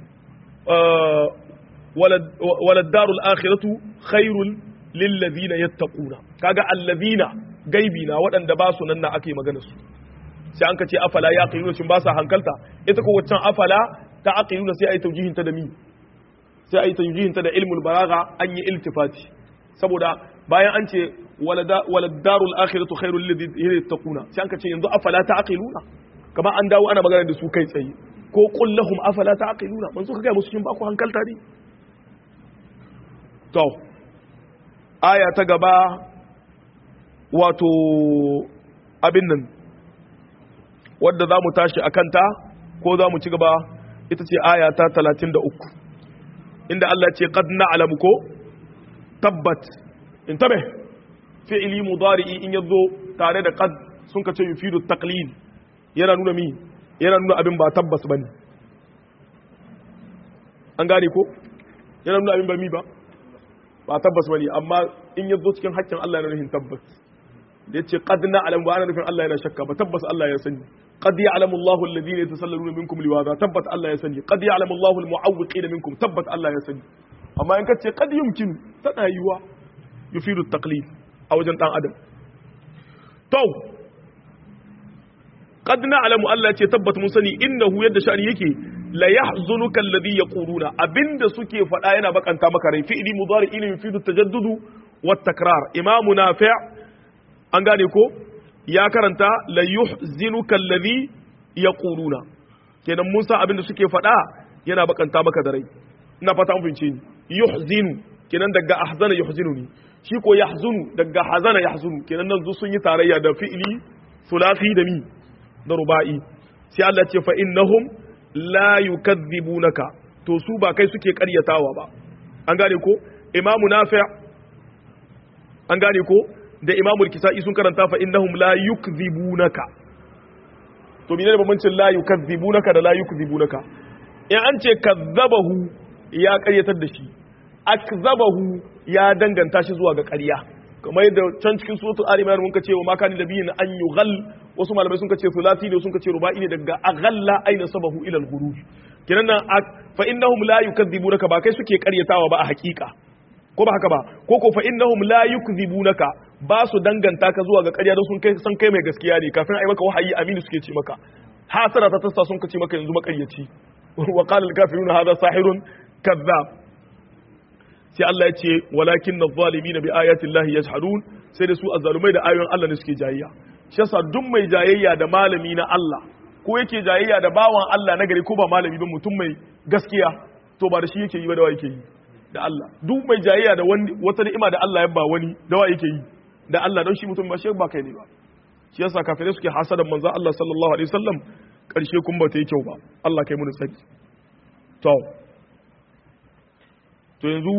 walad darul akhiratu khairul lillazina yattaquna kaga allazina gaibi na waɗanda ba su nan na ake magana su sai an kace afala ya aqiluna shin ba sa hankalta ita ko waccan afala ta aqiluna sai ai taujihin ta da mi sai ai taujihin ta da ilmul balagha an yi iltifati saboda bayan an ce walad darul akhiratu khairul lillazina yattaquna sai an kace yanzu afala ta aqiluna kamar an dawo ana magana da su kai tsaye ko qul lahum afala ta aqiluna manzo ka ga musu shin ba ku hankalta ne to aya ta gaba wato abin nan wadda za mu tashi a kanta ko za mu ci gaba ita ce aya ta talatin da uku inda Allah ce qad na'lamu ko tabbat in tabe fi'ili mudari'i in yazo tare da qad sun kace yufidu taqlid yana nuna mi yana nuna abin ba tabbas bane an gane ko yana nuna abin ba mi ba ba tabbas bane amma in ya zo cikin haƙƙin Allah yana nufin tabbas da yace qad na'lam wa ana nufin Allah yana shakka ba tabbas Allah ya sani qad ya'lamu Allahu alladhina yatasalluna minkum liwaza tabbat Allah ya sani qad ya'lamu Allahu almu'awwiqina minkum tabbat Allah ya sani amma in kace qad yumkin tana yiwa yufidu taqlid a wajen dan adam to qad na'lamu Allah ce tabbat mun sani innahu yadda sha'ani yake la yahzunuka alladhi yaquluna abinda suke faɗa yana bakanta maka rai fi'li mudari'in yufidu tajaddudu wat takrar imam nafi' an gane ko ya karanta la yuhzinuka alladhi yaquluna kenan Musa abinda suke faɗa yana bakanta maka da rai ina fata an fahimce ni yuhzinu kenan daga ahzana yuhzinuni shi ko yahzunu daga hazana yahzunu kenan nan sun yi tarayya da fi'li sulasi da mi da ruba'i sai Allah ce fa innahum la yukadhibunaka to su ba kai suke karyatawa ba an gane ko imamu nafi' an gane ko da imamu kisa'i sun karanta fa innahum la yukdhibunaka to menene bambancin la yukadhibunaka da la yukdhibunaka in an ce kadzabahu ya karyatar da shi akzabahu ya danganta shi zuwa ga ƙarya kamar yadda can cikin suratul ali imran mun ka ce wa ma kana nabiyyin an yughal wasu malamai sun kace sulasi ne sun kace ruba'i ne daga aghalla aina sabahu ila al-ghuruj kenan nan fa innahum la yukadzibunaka ba kai suke karyatawa ba a hakika ko ba haka ba ko ko fa innahum la yukdzibunaka ba su danganta ka zuwa ga ƙarya don sun kai san kai mai gaskiya ne kafin ai maka wahayi aminu suke ce maka hasara ta tasta sun kace maka yanzu makaryaci wa qala al-kafiruna hadha sahirun kadhab sai Allah ya ce walakin adh-dhalimin bi ayati Allah yajhadun sai da su azzalumai da ayoyin Allah ne suke jayayya shi yasa duk mai jayayya da malami na Allah ko yake jayayya da bawan Allah na gari ko ba malami ba mutum mai gaskiya to ba da shi yake yi ba da wa yake yi da Allah duk mai jayayya da wani wata ni'ima da Allah ya ba wani da wa yake yi da Allah don shi mutum ba shi ba kai ne ba shi yasa kafirai suke hasadan manzon Allah sallallahu alaihi wasallam karshe kun ba ta yi kyau ba Allah kai mun saki to to yanzu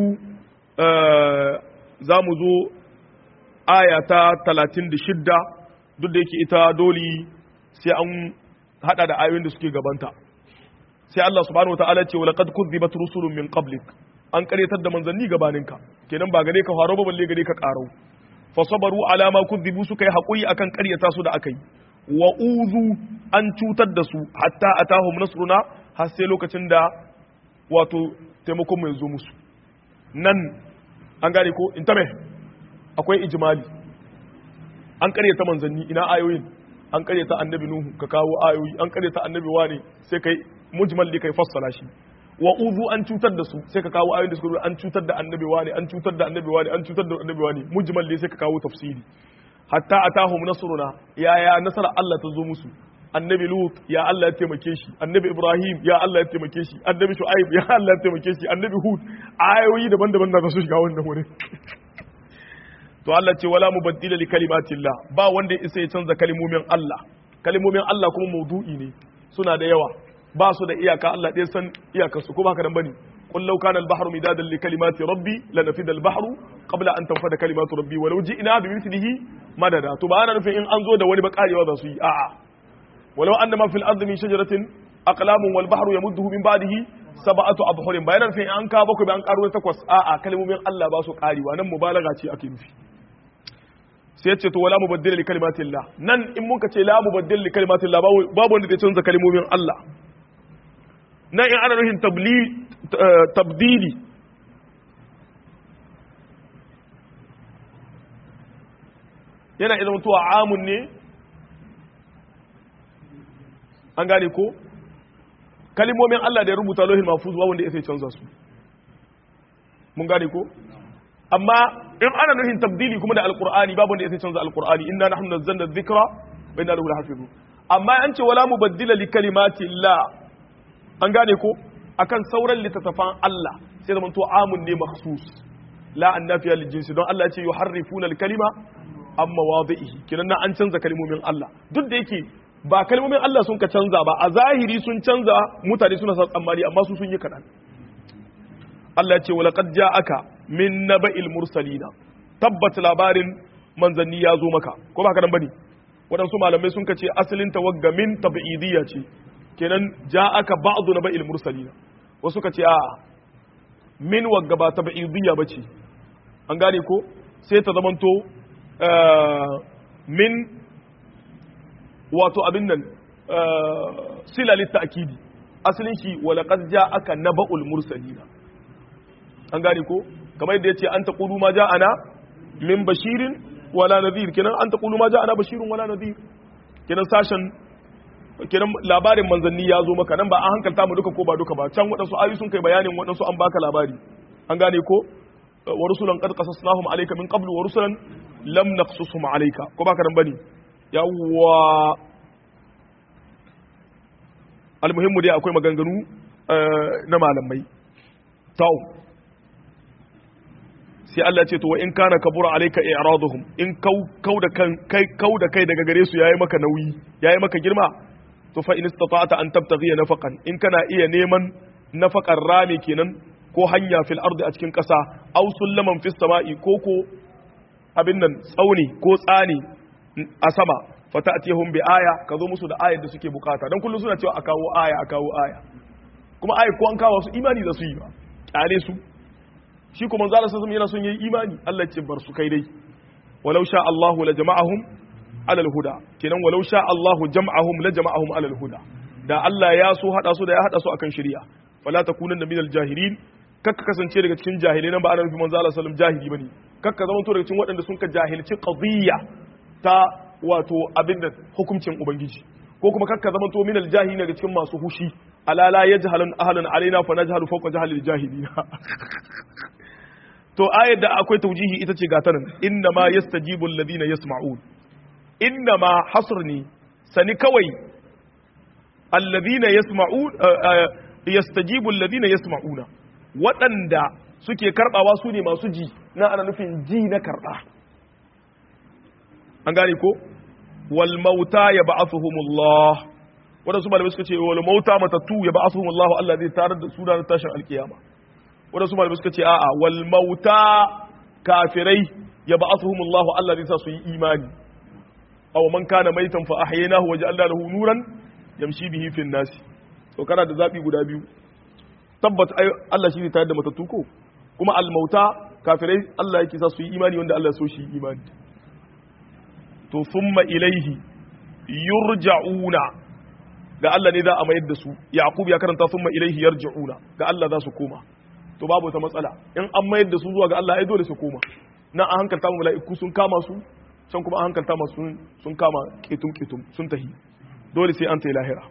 za mu zo aya ta 36 duk da yake ita dole sai an hada da ayoyin da suke gabanta sai Allah subhanahu wataala ce walaqad kuzzibat rusulun min qablik an karyatar da manzanni gabaninka kenan ba gare ka faro ba balle gare ka karau fa sabaru ala ma kuzzibu suka yi hakuri akan karyata su da akai wa uzu an cutar da su hatta atahum nasruna har sai lokacin da wato taimakon mu ya zo musu nan an gane ko in tabe akwai ijimali an karyata manzanni ina ayoyin an karyata annabi nuhu ka kawo ayoyi an karyata annabi wane sai kai mujmal ne kai fassara shi wa uzu an cutar da su sai ka kawo ayoyin da suka an cutar da annabi wane an cutar da annabi wane an cutar da annabi wane mujmal ne sai ka kawo tafsiri hatta atahum nasruna ya ya nasara Allah ta zo musu annabi lut ya Allah ya taimake shi annabi ibrahim ya Allah ya taimake shi annabi shu'aib ya Allah ya taimake shi annabi hud ayoyi daban-daban na su shiga wannan wurin to Allah ce wala mubaddila li kalimatillah ba wanda ya isa ya canza kalimomin Allah kalimomin Allah kuma maudu'i ne suna da yawa ba su da iyaka Allah ɗaya san iyakar su ko ba ka nan bane qul law kana al-bahru midadan li kalimati rabbi lanafida al-bahru qabla an tanfada kalimatu rabbi walau ji'na bi mithlihi madada to ba ana nufin in an zo da wani ba karewa za su yi a'a ولو أن ما في الأرض من شجرة أقلام والبحر يمده من بعده سبعة أبحر بيانا في أن كابك بأن قارون تقوس آآ كلمة من الله باسو قاري وانا مبالغة أكيد في سيتشي ولا مبدل لكلمات الله نن إن منك لا مبدل لكلمات الله باب wanda zai canza kalmomin Allah nan in ana nufin tabdili yana idan mutuwa amun ne an gane ko kalimomin Allah da ya rubuta lohin mafuz ba wanda ya sai canza su mun gane ko amma in ana nufin tabdili kuma da alqur'ani babu wanda ya sai canza alqur'ani inna nahnu nazzalna dhikra wa inna lahu lahafizun amma an ce wala mubaddila li kalimati Allah an gane ko akan sauran littattafan Allah sai da to amun ne makhsus la annafiya lil jinsi don Allah ya ce yuharrifuna al kalima amma wadihi kinan na an canza kalimomin Allah duk da yake ba kalmomin Allah sun ka canza ba a zahiri sun canza mutane suna sa tsammani amma su sun yi kaɗan Allah ya ce wa laqad ja'aka min naba'il mursalina tabbat labarin manzanni ya zo maka ko ba ka nan bane waɗansu malamai sun kace asalin tawagga min tab'idiyya ce kenan ja'aka ba'du naba'il mursalina wasu kace a min wagga ba tab'idiyya bace an gane ko sai ta zamanto min wato abin nan sila litta'kidi asalin shi walaqad ja'aka naba'ul mursalina an gane ko kamar yadda yace an taqulu ma ja'ana min bashirin wala nadhir kenan an taqulu ma ja'ana bashirun wala nadhir kenan sashen kenan labarin manzanni ya zo maka nan ba an hankalta mu duka ko ba duka ba can waɗansu ayu sun kai bayanin waɗansu an baka labari an gane ko wa rusulan qad qasasnahum alayka min qablu wa rusulan lam naqsusum alayka ko baka nan bane yawwa almuhimmu dai akwai maganganu na malamai tau sai Allah ce to wa in kana kabura alayka i'raduhum in kau da kan kai kau da kai daga gare su yayi maka nauyi yayi maka girma to fa in istata'ta an tabtaghi nafaqan in kana iya neman nafaqar rami kenan ko hanya fil ardi a cikin kasa aw sullaman fis sama'i ko ko abin nan tsauni ko tsani a sama fata'tihum bi aya ka zo musu da ayar da suke bukata dan kullum suna cewa a kawo aya a kawo aya kuma ayar ko an kawo su imani da su yi ba kyale su shi kuma manzo Allah sallallahu yana son yayi imani Allah ce bar su kai dai walau sha Allahu la jama'ahum alal huda kenan walau sha Allahu jam'ahum la jama'ahum alal huda da Allah ya so hada su da ya hada su akan shari'a fala takunanna minal jahilin kakka kasance daga cikin jahilai nan ba ana nufin manzo Allah sallallahu jahili bane kakka zama to daga cikin waɗanda sun ka jahilci qadiyya ta wato abinda hukuncin ubangiji ko kuma kakka zama to minal jahili daga cikin masu hushi ala la yajhalun ahlan alaina fa najhalu fawqa jahilil jahilina to ayar da akwai taujihi ita ce gata nan inna ma yastajibu alladhina yasma'un inna ma hasrni sani kawai alladhina yasma'un yastajibu alladhina yasma'una waɗanda suke karbawa su ne masu ji na ana nufin ji na karba an gane ko wal mauta yab'athuhumullah wadansu malamai suka ce wal mauta matattu yab'athuhumullah Allah zai tarar da su ranar tashin alkiyama wadansu malamai suka ce a'a wal mauta kafirai yab'athuhumullah Allah zai sa su yi imani aw man kana maitan fa ahyaynahu wa ja'alna lahu nuran yamshi bihi fin nas to kana da zabi guda biyu tabbata Allah shi ne tayar da matattu ko kuma al mauta kafirai Allah yake sa su yi imani wanda Allah so shi imani to thumma ilaihi yurja'una ga Allah ne za a mayar da su yaqub ya karanta thumma ilaihi yarji'una ga Allah za su koma to babu ta matsala in an mayar da su zuwa ga Allah ai dole su koma nan an hankalta mu mala'iku sun kama su can kuma an hankalta masu sun kama ketum ketum sun tahi dole sai an tayi lahira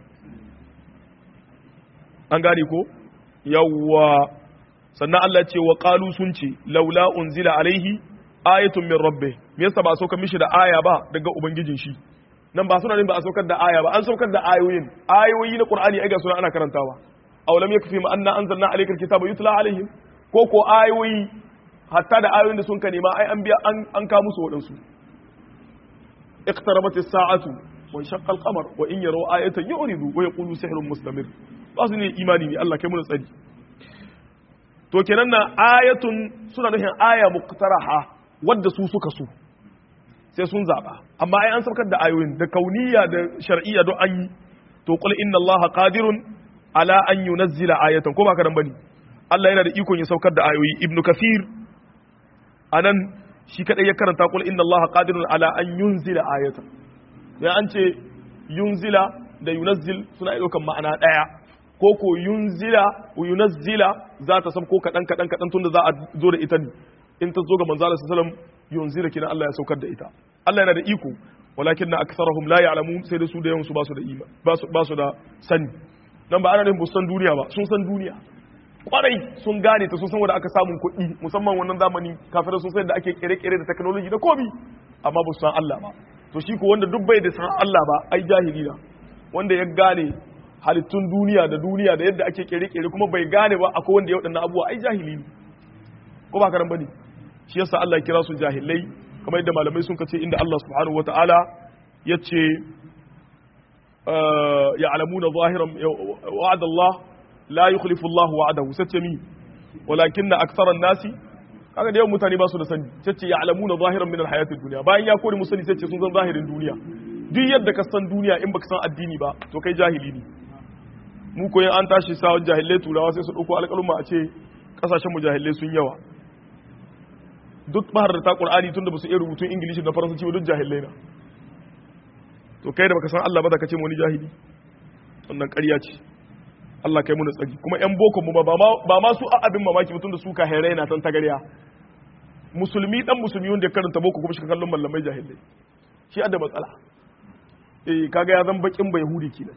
an gane ko yawwa sannan Allah ce wa qalu sun ce laula unzila alaihi ayatun min rabbi me yasa ba saukar mishi da aya ba daga ubangijin shi nan ba suna ne ba a saukar da aya ba an saukar da ayoyin ayoyi na qur'ani ai ga suna ana karantawa aw lam yakfi ma anna anzalna alayka alkitaba yutla alaihim ko ko ayoyi hatta da ayoyin da sun ka nema ai an biya an an ka musu wadansu iqtarabat as-sa'atu wa shaqqa al-qamar wa in yaraw ayatan yu'ridu wa yaqulu sihrun mustamir ba su ne imani ne Allah kai mu tsari to kenan na ayatun suna nufin aya muqtaraha wadda su suka so sai sun zaba amma ai an saukar da ayoyin da kauniya da shar'iyya don an yi to qul inna allaha qadirun ala an yunazzila ayatan ko ba ka dan bane Allah yana da ikon ya saukar da ayoyi ibnu kathir anan shi kadai ya karanta qul inna allaha qadirun ala an yunzila ayatan ya an ce yunzila da yunazzil suna daukan ma'ana daya ko ko yunzila wa yunazzila za ta ko kadan kadan kadan tunda za a zo da ita ne in ta zo ga manzo Allah sallallahu alaihi wasallam yunzila kina Allah ya saukar da ita Allah yana da iko walakin aktharuhum la ya'lamun sai da su da yawan su ba su da ima ba su da sani nan ba ana nufin san duniya ba sun san duniya kwarai sun gane ta sun san wanda aka samun kuɗi musamman wannan zamani kafin sun san da ake kere-kere da technology da komi amma ba su san Allah ba to shi ko wanda duk bai da san Allah ba ai jahili na wanda ya gane halittun duniya da duniya da yadda ake kere-kere kuma bai gane ba akwai wanda ya waɗannan abubuwa ai jahili ne ko ba karan bane shi yasa Allah ya kira su jahilai kamar yadda malamai sun kace inda Allah subhanahu wataala yace يعلمون ظاهرا وعد الله لا يخلف الله وعده ستمي ولكن اكثر الناس kaga da yawan mutane ba su da sani tace ya'lamuna zahiran min alhayati dunya bayan ya kore musani tace sun san zahirin duniya duk yadda ka san duniya in baka san addini ba to kai jahili ne mu ko an tashi sawon jahilai turawa sai su dauko alƙaluma a ce kasashen mu jahilai sun yawa duk bahar da ta qur'ani tunda ba su iya rubutun ingilishi da faransanci ba duk jahilai na to kai da baka san Allah ba da ka ce wani jahili wannan ƙarya ce Allah kai muna tsagi kuma ƴan boko mu ba ma su abin mamaki mutum da su ka hairai na tan tagariya musulmi dan musulmi wanda ya karanta boko kuma shi kallon mallamai jahilai shi da matsala eh kaga ya zan bakin bai yahudi kenan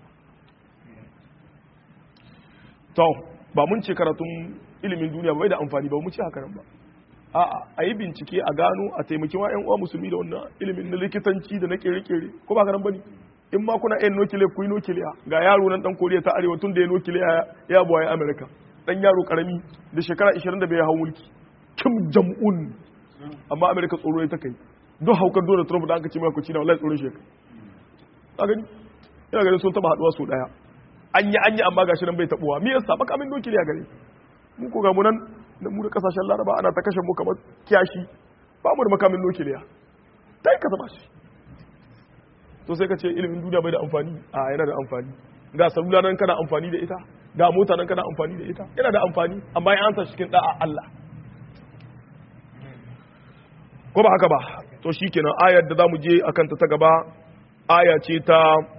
to ba mun ce karatun ilimin duniya bai da amfani ba mu ce haka nan ba a'a a yi bincike a gano a taimaki wa ƴan uwa musulmi da wannan ilimin na likitanci da na kere-kere ko ba karan bane in ma kuna yin nukiliya ku yi nukiliya ga yaro nan dan koriya ta arewa tun da ya nukiliya ya buwaye amerika dan yaro karami da shekara 25 ya hau mulki kim jam'un amma amerika tsoro ya ta kai duk haukar donald trump da aka ce mai kuci na wallahi tsoron shekara ka gani ina ganin sun taba haduwa su daya an yi an yi amma gashi nan bai tabuwa me yasa baka min nukiliya gare mu ko ga mu nan da mu da kasashen laraba ana ta kashe mu kamar kiyashi ba mu da makamin nukiliya dai ka zama shi to sai ka ce ilimin duniya bai da amfani a yana da amfani ga salula nan kana amfani da ita ga mota nan kana amfani da ita yana da amfani amma ya ansa cikin da'a Allah ko ba haka ba to shikenan ayar da zamu je akan ta ta gaba aya ce ta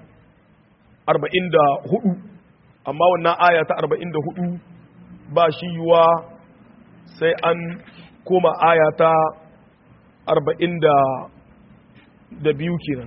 44 amma wannan aya ta 44 ba shi yiwa sai an koma aya ta 42 kenan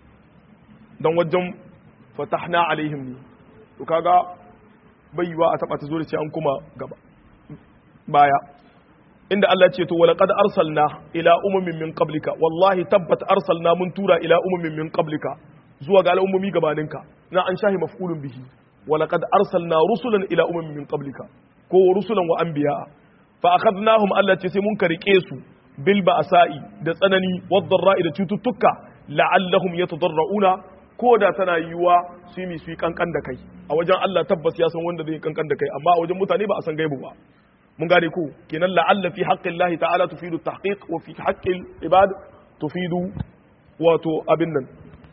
don wajen fatahna alaihim ne to kaga bai yiwa a taba ta zo da ce an kuma gaba baya inda Allah ce to wala qad arsalna ila umamin min qablika wallahi tabbat arsalna mun tura ila umamin min qablika zuwa ga al'ummomi gabaninka na an shahi maf'ulun bihi wala qad arsalna rusulan ila umamin min qablika ko rusulan wa anbiya fa akhadnahum Allah ce sai mun karike su bil ba'sa'i da tsanani wad ra'i da cututtuka la'allahum yatadarrauna ko da tana yiwuwa su yi su yi kankan da kai a wajen Allah tabbas ya san wanda zai yi kankan da kai amma a wajen mutane ba a san gaibu ba mun gane ku kenan la'alla fi haqqin Allah ta'ala tufidu tahqiq wa fi haqqil ibad tufidu wato abin nan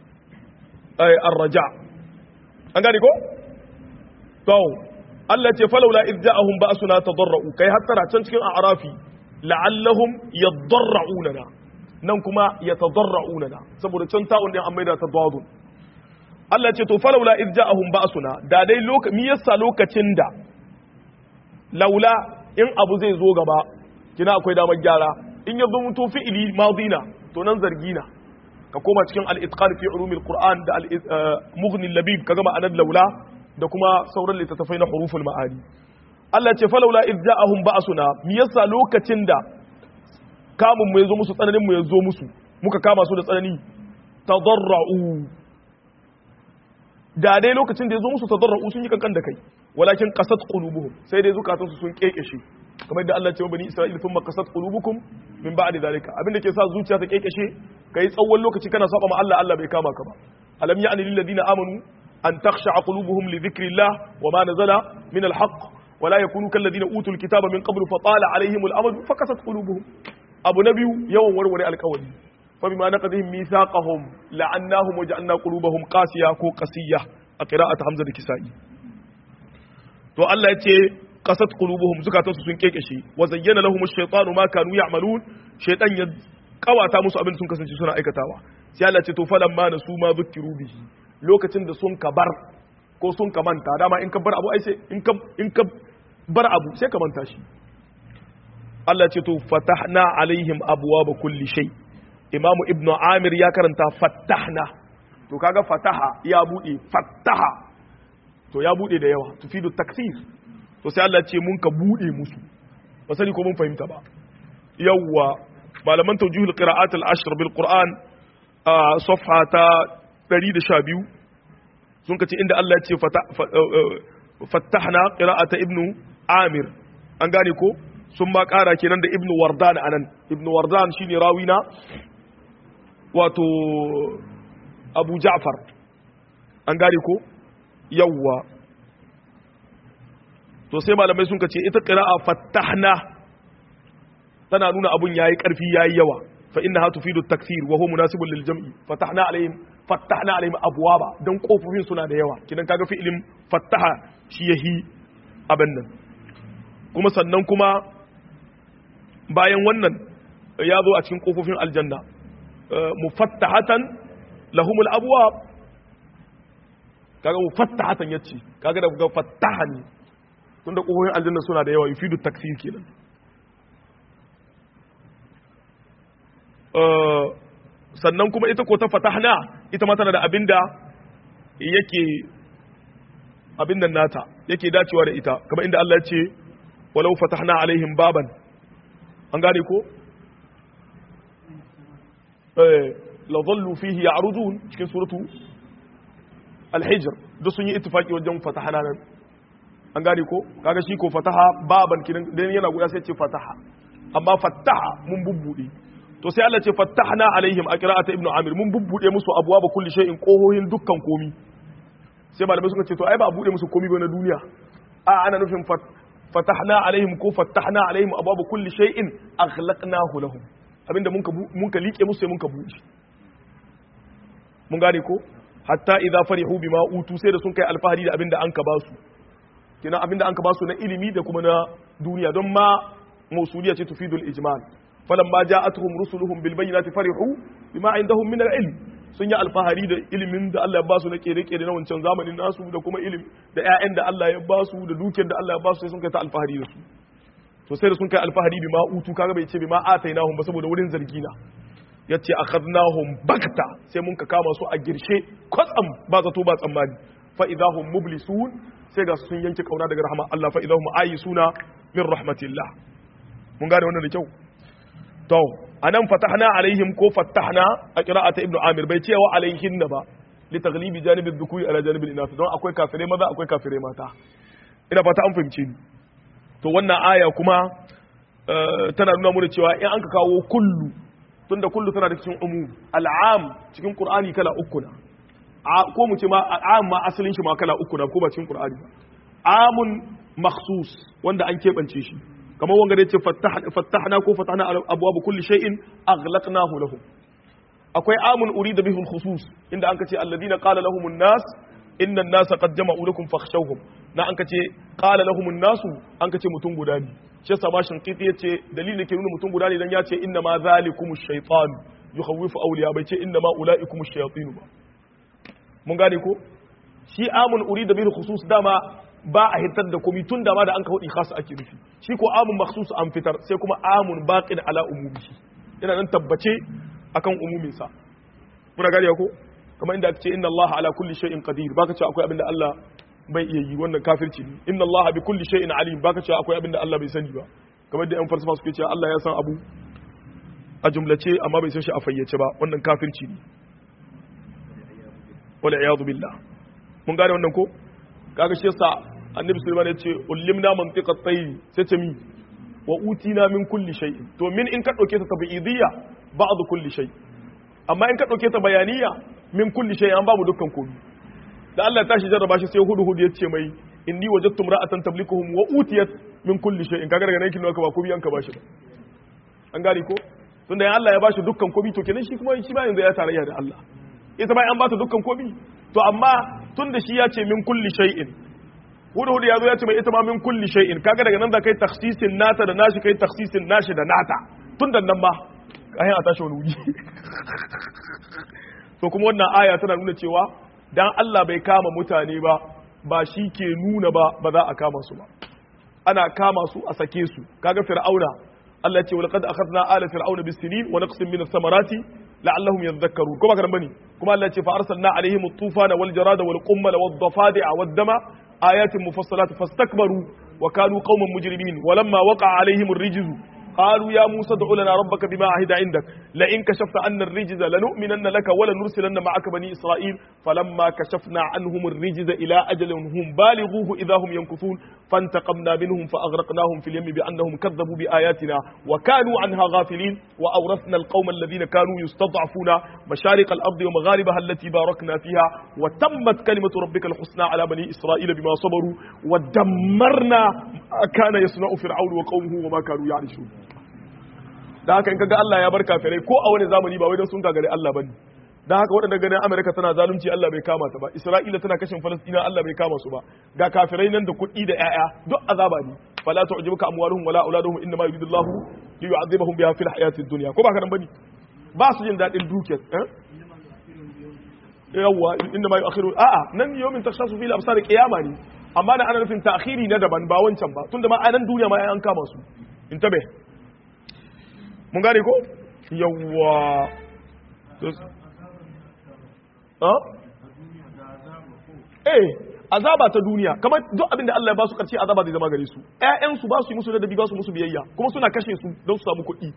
ay ar-raja an gane ko to Allah ce falawla idh ja'ahum ba'suna tadarra'u kai hattara can cikin a'rafi la'allahum yadarra'una nan kuma yatadarra'una saboda can ta'un din an maida ta dadun Allah ce to falawla idh ja'ahum ba'suna da dai lokaci mi yasa lokacin da laula in abu zai zo gaba kina akwai damar gyara in ya zo mutu fi'ili madina to nan zargina ka koma cikin al-itqan fi ulumil qur'an da al-mughni labib kaga ma'anar laula da kuma sauran littattafai na huruful ma'ani Allah ce falawla idh ja'ahum ba'suna mi yasa lokacin da kamun mu yazo musu tsananin mu yazo musu muka kama su da tsanani tadarra'u da dai lokacin da yazo musu tadarra'u sun yi kankan da kai walakin qasat qulubuhum sai dai zukatansu sun kekeshe kamar da Allah ya ce wa bani Isra'ila thumma qasat qulubukum min ba'di zalika abinda ke sa zuciya ta kekeshe kai tsawon lokaci kana saba ma Allah Allah bai kama ka ba alam ya'ni lil ladina amanu an takhsha'a qulubuhum li dhikrillah wa ma nazala min al haqq wa la yakunu kal ladina utul kitaba min qablu fa tala alaihim al amad fa qasat qulubuhum abu nabiyu yawan warware alkawari fa bima naqadihim mithaqahum la'annahum wa ja'alna qulubahum qasiya ko qasiyah a qira'at hamza da kisa'i to Allah ya ce qasat qulubuhum zukatansu sun kekeshe wa zayyana lahum ash-shaytanu ma kanu ya'malun shaytan ya kawata musu abin sun kasance suna aikatawa sai Allah ce to falan ma nasu ma zukiru bihi lokacin da sun ka bar ko sun ka manta dama in ka bar abu ai sai in ka in ka bar abu sai ka manta shi Allah ce to fatahna alaihim abwaaba kulli shay imamu ibnu amir ya karanta fatahna to kaga fataha ya bude fataha to ya bude da yawa tufidu taksir to sai Allah ce mun ka bude musu ba sani ko mun fahimta ba yawwa malaman tawjihul qira'at al-ashr bil qur'an a safha ta 112 sun kace inda Allah ya ce fatahna qira'ata ibnu amir an gane ko sun ma kara kenan da ibnu wardan anan ibnu wardan shine rawina wato abu ja'far an gane ko yawwa to sai malamai sun ce ita qira'a fattahna tana nuna abun yayi karfi yayi yawa fa innaha tufidu at-takthir wa huwa munasibun lil jam'i fatahna alaihim fattahna alaihim abwaba dan kofofin suna da yawa kidan kaga fi'ilin fattaha shi yahi abin nan kuma sannan kuma bayan wannan ya zo a cikin kofofin aljanna mufattahatan lahumul abwab kaga mufattahatan yace kaga da ga fattaha ne tunda kofofin aljanna suna da yawa yufidu taksir kenan sannan kuma ita ko ta fatahna ita ma tana da abinda yake abin nan nata yake dacewa da ita kamar inda Allah ya ce walau fatahna alaihim baban an gane ko eh la dhallu fihi ya'rudun cikin suratu al-hijr duk sun yi ittifaki wajen fatahna nan an gane ko kaga shi ko fataha baban kidan dan yana guda sai ce fataha amma fataha mun bubbude to sai Allah ce fatahna alaihim aqra'ata ibnu amir mun bubbude musu abwaba kulli shay'in qohohin dukkan komi sai malamai suka ce to ai ba a bude musu komi ba na duniya a ana nufin fatahna alaihim ko fatahna alaihim abwaba kulli shay'in aghlaqnahu lahum abinda mun ka mun ka liƙe musu sai mun ka buɗe mun gane ko hatta idza farihu bima utu sai da sun kai alfahari da abinda an ka ba su kina abinda an ka ba su na ilimi da kuma na duniya don ma mausuliya ce tufidul ijmal falamma ja'atuhum rusuluhum bil bayyinati farihu bima indahum min al-ilm sun yi alfahari da ilimin da Allah ya basu na kere-kere na wancan zamanin nasu da kuma ilim da ƴaƴan da Allah ya basu da dukiyar da Allah ya basu sai sun kai ta alfahari da su to sai da sun kai alfahari bima utu kaga bai ce bima atainahum ba saboda wurin zargi na yace akhadnahum bakta sai mun ka kama su a girshe kwatsam ba zato ba tsammani fa idahum mublisun sai ga sun yanke kauna daga rahama Allah fa idahum ayisuna min rahmatillah mun gane wannan da kyau to anan fatahna alaihim ko fatahna a qira'ata ibnu amir bai cewa alaihin ba li taghlibi janibi dhukuri ala janibi inath don akwai kafirai maza akwai kafirai mata ina fata an fahimce ni to wannan aya kuma tana nuna mana cewa in an ka kawo kullu tunda kullu tana da cikin umu al'am cikin qur'ani kala uku na ko mu ce ma al'am ma asalin shi ma kala uku na ko ba cikin qur'ani ba amun makhsus wanda an keɓance shi kamar wanga da yace fattahna ko fatahna abwaab kulli shay'in aghlaqnahu lahum akwai amun urida bihi khusus inda an kace alladhina qala lahum an-nas inna an-nasa qad jama'u lakum fakhshawhum na an kace qala lahum an-nas an kace mutum guda ne shi yasa ma shinqiti yace dalilin da ke nuna mutum guda ne dan yace inna ma zalikum ash-shaytan yukhawwifu awliya bai ce inna ma ulaikum ash-shayatin ba mun gane ko shi amun urida bihi khusus dama ba a hitar da komi tun da ma da an ka hudi khas ake nufi shi ko amun makhsus an fitar sai kuma amun baqin ala umumihi yana nan tabbace akan umumin sa kuna gane ko kamar inda ake ce inna Allah ala kulli shay'in qadir baka ce akwai abinda Allah bai iya yi wannan kafirci ne inna Allah bi kulli shay'in alim baka ce akwai abinda Allah bai sani ba kamar da yan falsafa suke cewa Allah ya san abu a jumlace amma bai san shi a fayyace ba wannan kafirci ne wala iyadu billah mun gane wannan ko kaga shi yasa annabi sulaiman ya ce ullimna mantiqat tayyi sai ce mi wa utina min kulli shay to min in ka dauke ta tabi'idiyya ba'd kulli shay amma in ka dauke ta bayaniya min kulli shay an babu dukkan komai da Allah ya tashi jarraba shi sai hudu hudu ya ce mai inni wajadtu imra'atan tablikuhum wa utiyat min kulli shay in kaga daga nan kin ka ba komai an ka bashi an gane ko tunda ya Allah ya bashi dukkan komai to kenan shi kuma shi ba yanzu ya tarayya da Allah ita bai an ba ta dukkan komai to amma tunda shi ya ce min kulli shay'in hudu hudu ya zo ya ce mai ita ma min kulli shay'in kaga daga nan da kai takhsisin nata da nashi kai takhsisin nashi da nata tun da nan ma kayan a tashi wani wuji to kuma wannan aya tana nuna cewa dan Allah bai kama mutane ba ba shi ke nuna ba ba za a kama su ba ana kama su a sake su kaga fir'auna Allah ya ce walaqad akhadna ala fir'auna bis-sinin wa naqsin min ath-thamarati la'allahum yadhakkarun kuma karan bane kuma Allah ya ce fa arsalna alaihim at-tufana wal jarada wal qummala wad dafadi'a wad dama آيات مفصلات فاستكبروا وكانوا قوما مجرمين ولما وقع عليهم الرجز قالوا يا موسى ادع لنا ربك بما عهد عندك لئن كشفت عنا الرجز لنؤمنن لك ولنرسلن معك بني إسرائيل فلما كشفنا عنهم الرجز إلى أجل هم بالغوه إذا هم ينكثون فانتقمنا منهم فأغرقناهم في اليم بأنهم كذبوا بآياتنا وكانوا عنها غافلين وأورثنا القوم الذين كانوا يستضعفون مشارق الأرض ومغاربها التي باركنا فيها وتمت كلمة ربك الحسنى على بني إسرائيل بما صبروا ودمرنا ما كان يصنع فرعون وقومه وما كانوا يعرشون da haka in kaga Allah ya bar kafirai ko a wani zamani ba wai don sun gagare Allah bane da haka waɗanda ganin Amerika tana zalunci Allah bai kama ta ba Isra'ila tana kashin Falastina Allah bai kama su ba ga kafirai nan da kuɗi da ƴaƴa duk azaba ne fala tu'jibuka amwaluhum wala auladuhum inma yuridullahu li yu'adhibahum biha fil hayati dunya ko ba ka nan bane ba su jin dadin dukiyar eh yawwa inda ma yu'akhiru a'a nan yawmin takhassu fil absar qiyama ne amma da ana nufin ta'khiri na daban ba wancan ba tunda ma a nan duniya ma an kama su intabe mun gane ko yawwa eh azaba ta duniya kamar duk abinda Allah ya ba su karshe azaba zai zama gare su ƴaƴan su ba su yi musu ladabi ba su musu biyayya kuma suna kashe su don su samu kuɗi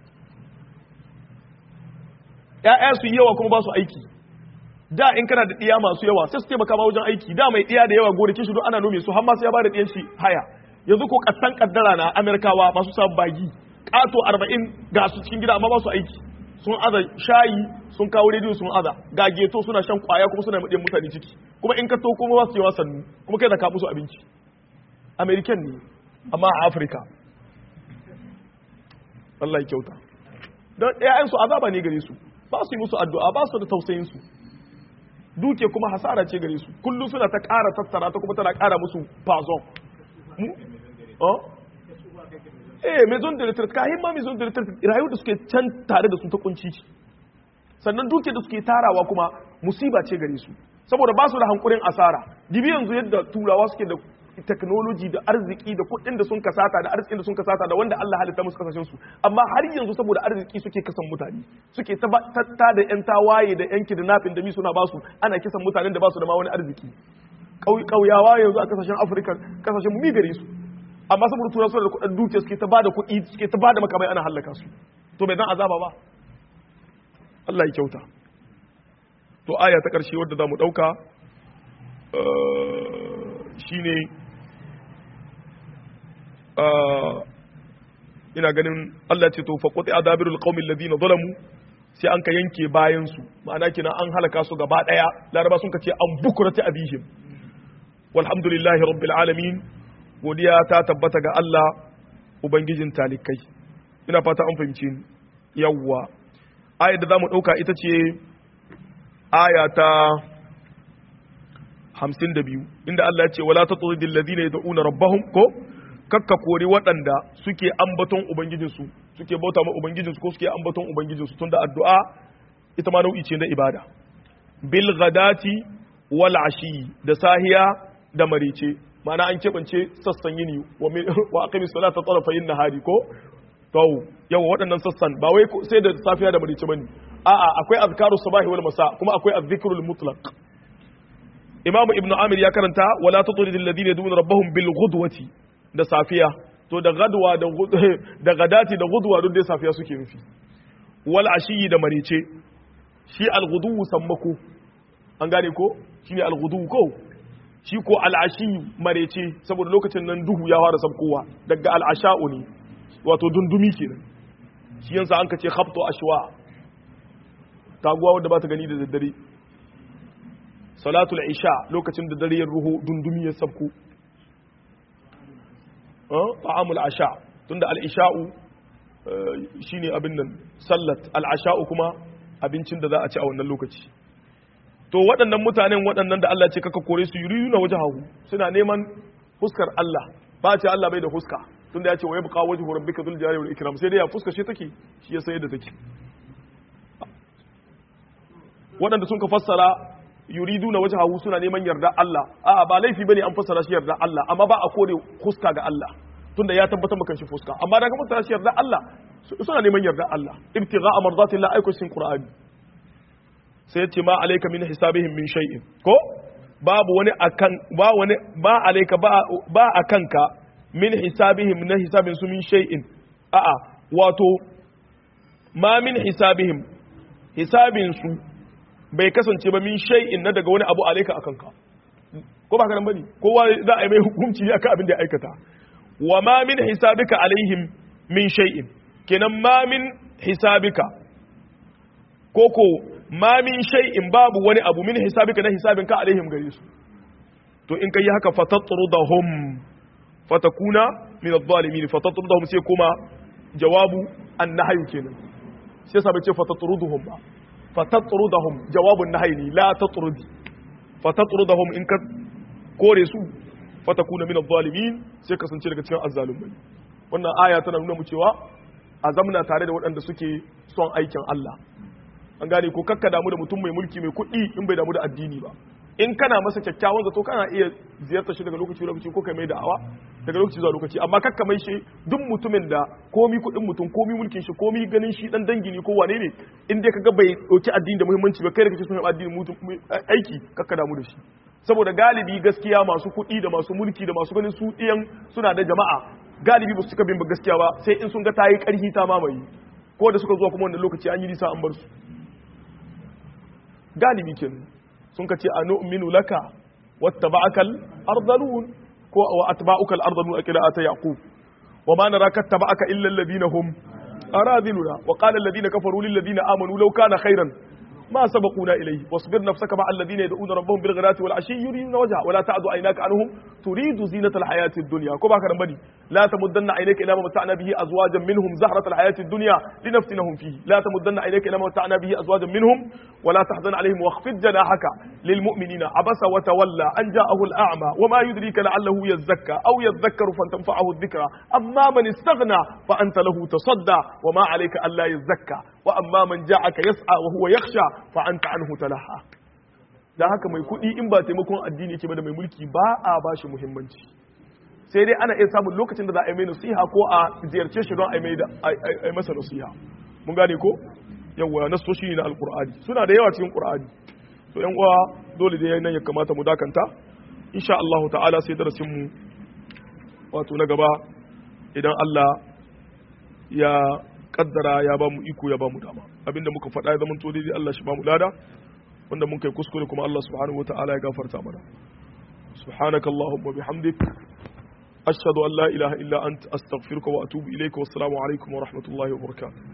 ƴaƴa su yi yawa kuma ba su aiki da in kana da ɗiya masu yawa sai su taimaka ma wajen aiki da mai ɗiya da yawa gonakin shi don ana nome su har ma sai ya ba da ɗiyan shi haya yanzu ko kasan kaddara na Amerikawa masu samun bagi ƙato arba'in ga su cikin gida amma ba su aiki sun aza shayi sun kawo rediyo sun aza ga geto suna shan kwaya kuma suna maɗin mutane ciki kuma in ka to kuma ba su yi wasannu kuma kai da ka musu abinci american ne amma a afirka Allah ya kyauta don ɗayansu azaba ne gare su ba su yi musu addu'a ba su da tausayin su duke kuma hasara ce gare su kullum suna ta ƙara tattara ta kuma tana ƙara musu fazon eh maison de retraite kahin ma maison de retraite rayuwar da suke can tare da su ta kunci ce sannan duke da suke tarawa kuma musiba ce gare su saboda ba su da hankurin asara dibi yanzu yadda turawa suke da technology da arziki da kuɗin da sun kasata da arzikin da sun kasata da wanda Allah halitta musu kasashen su amma har yanzu saboda arziki suke kasan mutane suke ta da yan tawaye da yan kidnapping da mi suna basu ana kisan mutanen da basu da ma wani arziki kauyawa yanzu a kasashen Afirka kasashen mu mi gare su amma saboda turawa suna da kuɗin dukiya suke ta bada kuɗi suke ta bada makamai ana halaka su to bai dan azaba ba Allah ya kyauta to aya ta ƙarshe wadda za mu ɗauka shi ne ina ganin Allah ce to faƙoƙi a dabirul ƙaumin ladina zalamu sai an ka yanke bayansu ma'ana kina an halaka su gaba ɗaya laraba sun ka ce an bukurata abihim walhamdulillahi rabbil alamin godiya ta tabbata ga Allah ubangijin talikai ina fata an fahimci yawwa ayar da za mu ɗauka ita ce aya ta hamsin da biyu inda Allah ya ce wala ta tsoron dillazi ne da'una rabbahum ko kakka kori waɗanda suke ambaton ubangijinsu suke bauta ma ubangijinsu ko suke ambaton ubangijinsu tunda addu'a ita ma nau'i ce na ibada bil ghadati wal ashi da sahiya da marice ma'ana an keɓance sassan yini wa aqimi salata tarafayin nahari ko to yawa waɗannan sassan ba wai sai da safiya da marice bane a'a akwai azkaru sabahi wal masa kuma akwai azzikrul mutlaq imam ibn amir ya karanta wala tutrid alladhina yad'una rabbahum bil ghudwati da safiya to da gadwa da da gadati da ghudwa duk dai safiya suke nufi wal ashiyi da marice shi al ghudu sammako an gane ko shine al ghudu ko shi ko al ashiyi marice saboda lokacin nan duhu ya fara sabkowa daga al asha'u ne wato dundumi kenan shi yansa an ka ce khabtu ashwa taguwa wadda ba ta gani da daddare salatul isha lokacin da dare ya ruho dundumi ya sabko ta'amul asha tunda al-isha'u shine abin nan sallat al-asha'u kuma abincin da za a ci a wannan lokaci to waɗannan mutanen waɗannan da Allah ce kaka kore su yuriyuna wajhahu suna neman fuskar Allah ba ce Allah bai da fuska tunda ya ce wa yabqa wajhu rabbika dhul jalali wal ikram sai dai ya fuska shi take shi ya sai da take waɗanda sun ka fassara yuridu na waje hagu suna neman yarda Allah a'a ba laifi bane an fassara shi yarda Allah amma ba a kore fuska ga Allah tunda ya tabbatar maka shi fuska amma daga fassara shi yarda Allah suna neman yarda Allah ibtigha amradati la aiku sin qur'ani sai yace ma alayka min hisabihim min shay'in ko babu wani akan ba wani ba alayka ba ba akanka min hisabihim na hisabin su min shay'in a'a wato ma min hisabihim hisabin su bai kasance ba min shay'in na daga wani abu alaika akan ka ko ba karan bane kowa za a yi mai hukunci akan abin da ya aikata wa ma min hisabika alaihim min shay'in kenan ma min hisabika koko ma min shay'in babu wani abu min hisabika na hisabin ka alaihim gare su to in kai haka fatatrudahum fatakuna min adh-dhalimin fatatrudahum sai kuma jawabu an-nahyu kenan sai sabai ce fatatruduhum ba fatatrudahum jawabun nahyi la tatrudi fatatrudahum in ka kore su fatakuna min adh-dhalimin sai kasance daga cikin azzalumai wannan aya tana nuna mu cewa azamna tare da waɗanda suke son aikin Allah an gane ko kakka damu da mutum mai mulki mai kuɗi in bai damu da addini ba in kana masa kyakkyawan zato kana iya ziyartar shi daga lokaci lokaci ko kai mai da'awa daga lokaci zuwa lokaci amma kakka mai shi duk mutumin da komi kuɗin mutum komi mulkin shi komi ganin shi dan dangi ne ko wane ne in dai kaga bai dauki addini da muhimmanci ba kai da kake son addini mutum aiki kakka damu da shi saboda galibi gaskiya masu kuɗi da masu mulki da masu ganin su ɗiyan suna da jama'a galibi ba su cika bin ba gaskiya ba sai in sun ga ta yi ƙarfi ta mamaye ko da suka zuwa kuma wannan lokaci an yi nisa an bar su galibi kenan sun ka ce a nu'minu laka wattaba'akal ardalun ko wa atba'ukal ardalun a qira'ata yaqub wa ma naraka taba'aka illa alladhina hum aradiluna wa qala alladhina kafaru lil ladina amanu law kana khairan ما سبقونا إليه واصبر نفسك مع الذين يدعون ربهم بالغداة والعشي يريدون وجهه ولا تعد عيناك عنهم تريد زينة الحياة الدنيا كما كان بني لا تمدن عينيك إلى ما متعنا به أزواجا منهم زهرة الحياة الدنيا لنفتنهم فيه لا تمدن عينيك إلى ما متعنا به أزواجا منهم ولا تحزن عليهم واخفض جناحك للمؤمنين عبس وتولى أن جاءه الأعمى وما يدريك لعله يزكى أو يذكر فتنفعه الذكرى أما من استغنى فأنت له تصدى وما عليك ألا يزكى وأما من جاءك يسعى وهو يخشى فأنت عنه تلهى da haka mai kuɗi in ba taimakon addini ke ba da mai mulki ba a ba shi muhimmanci sai dai ana iya samun lokacin da za a yi mai nasiha ko a ziyarce shi don a yi masa nasiha mun gane ko yawa nasoshi ne na alkur'ani suna da yawa cikin qur'ani to yan uwa dole dai nan ya kamata mu dakanta insha Allah ta'ala sai darasin mu wato na gaba idan Allah ya kaddara ya ba mu iko ya ba mu dama abinda muka faɗa ya zama to daidai Allah shi ba mu lada wanda mun kai kuskure kuma Allah subhanahu wataala ya gafarta mana subhanaka allahumma bihamdik ashhadu an la ilaha illa anta astaghfiruka wa atubu ilayka wassalamu alaikum wa rahmatullahi wa barakatuh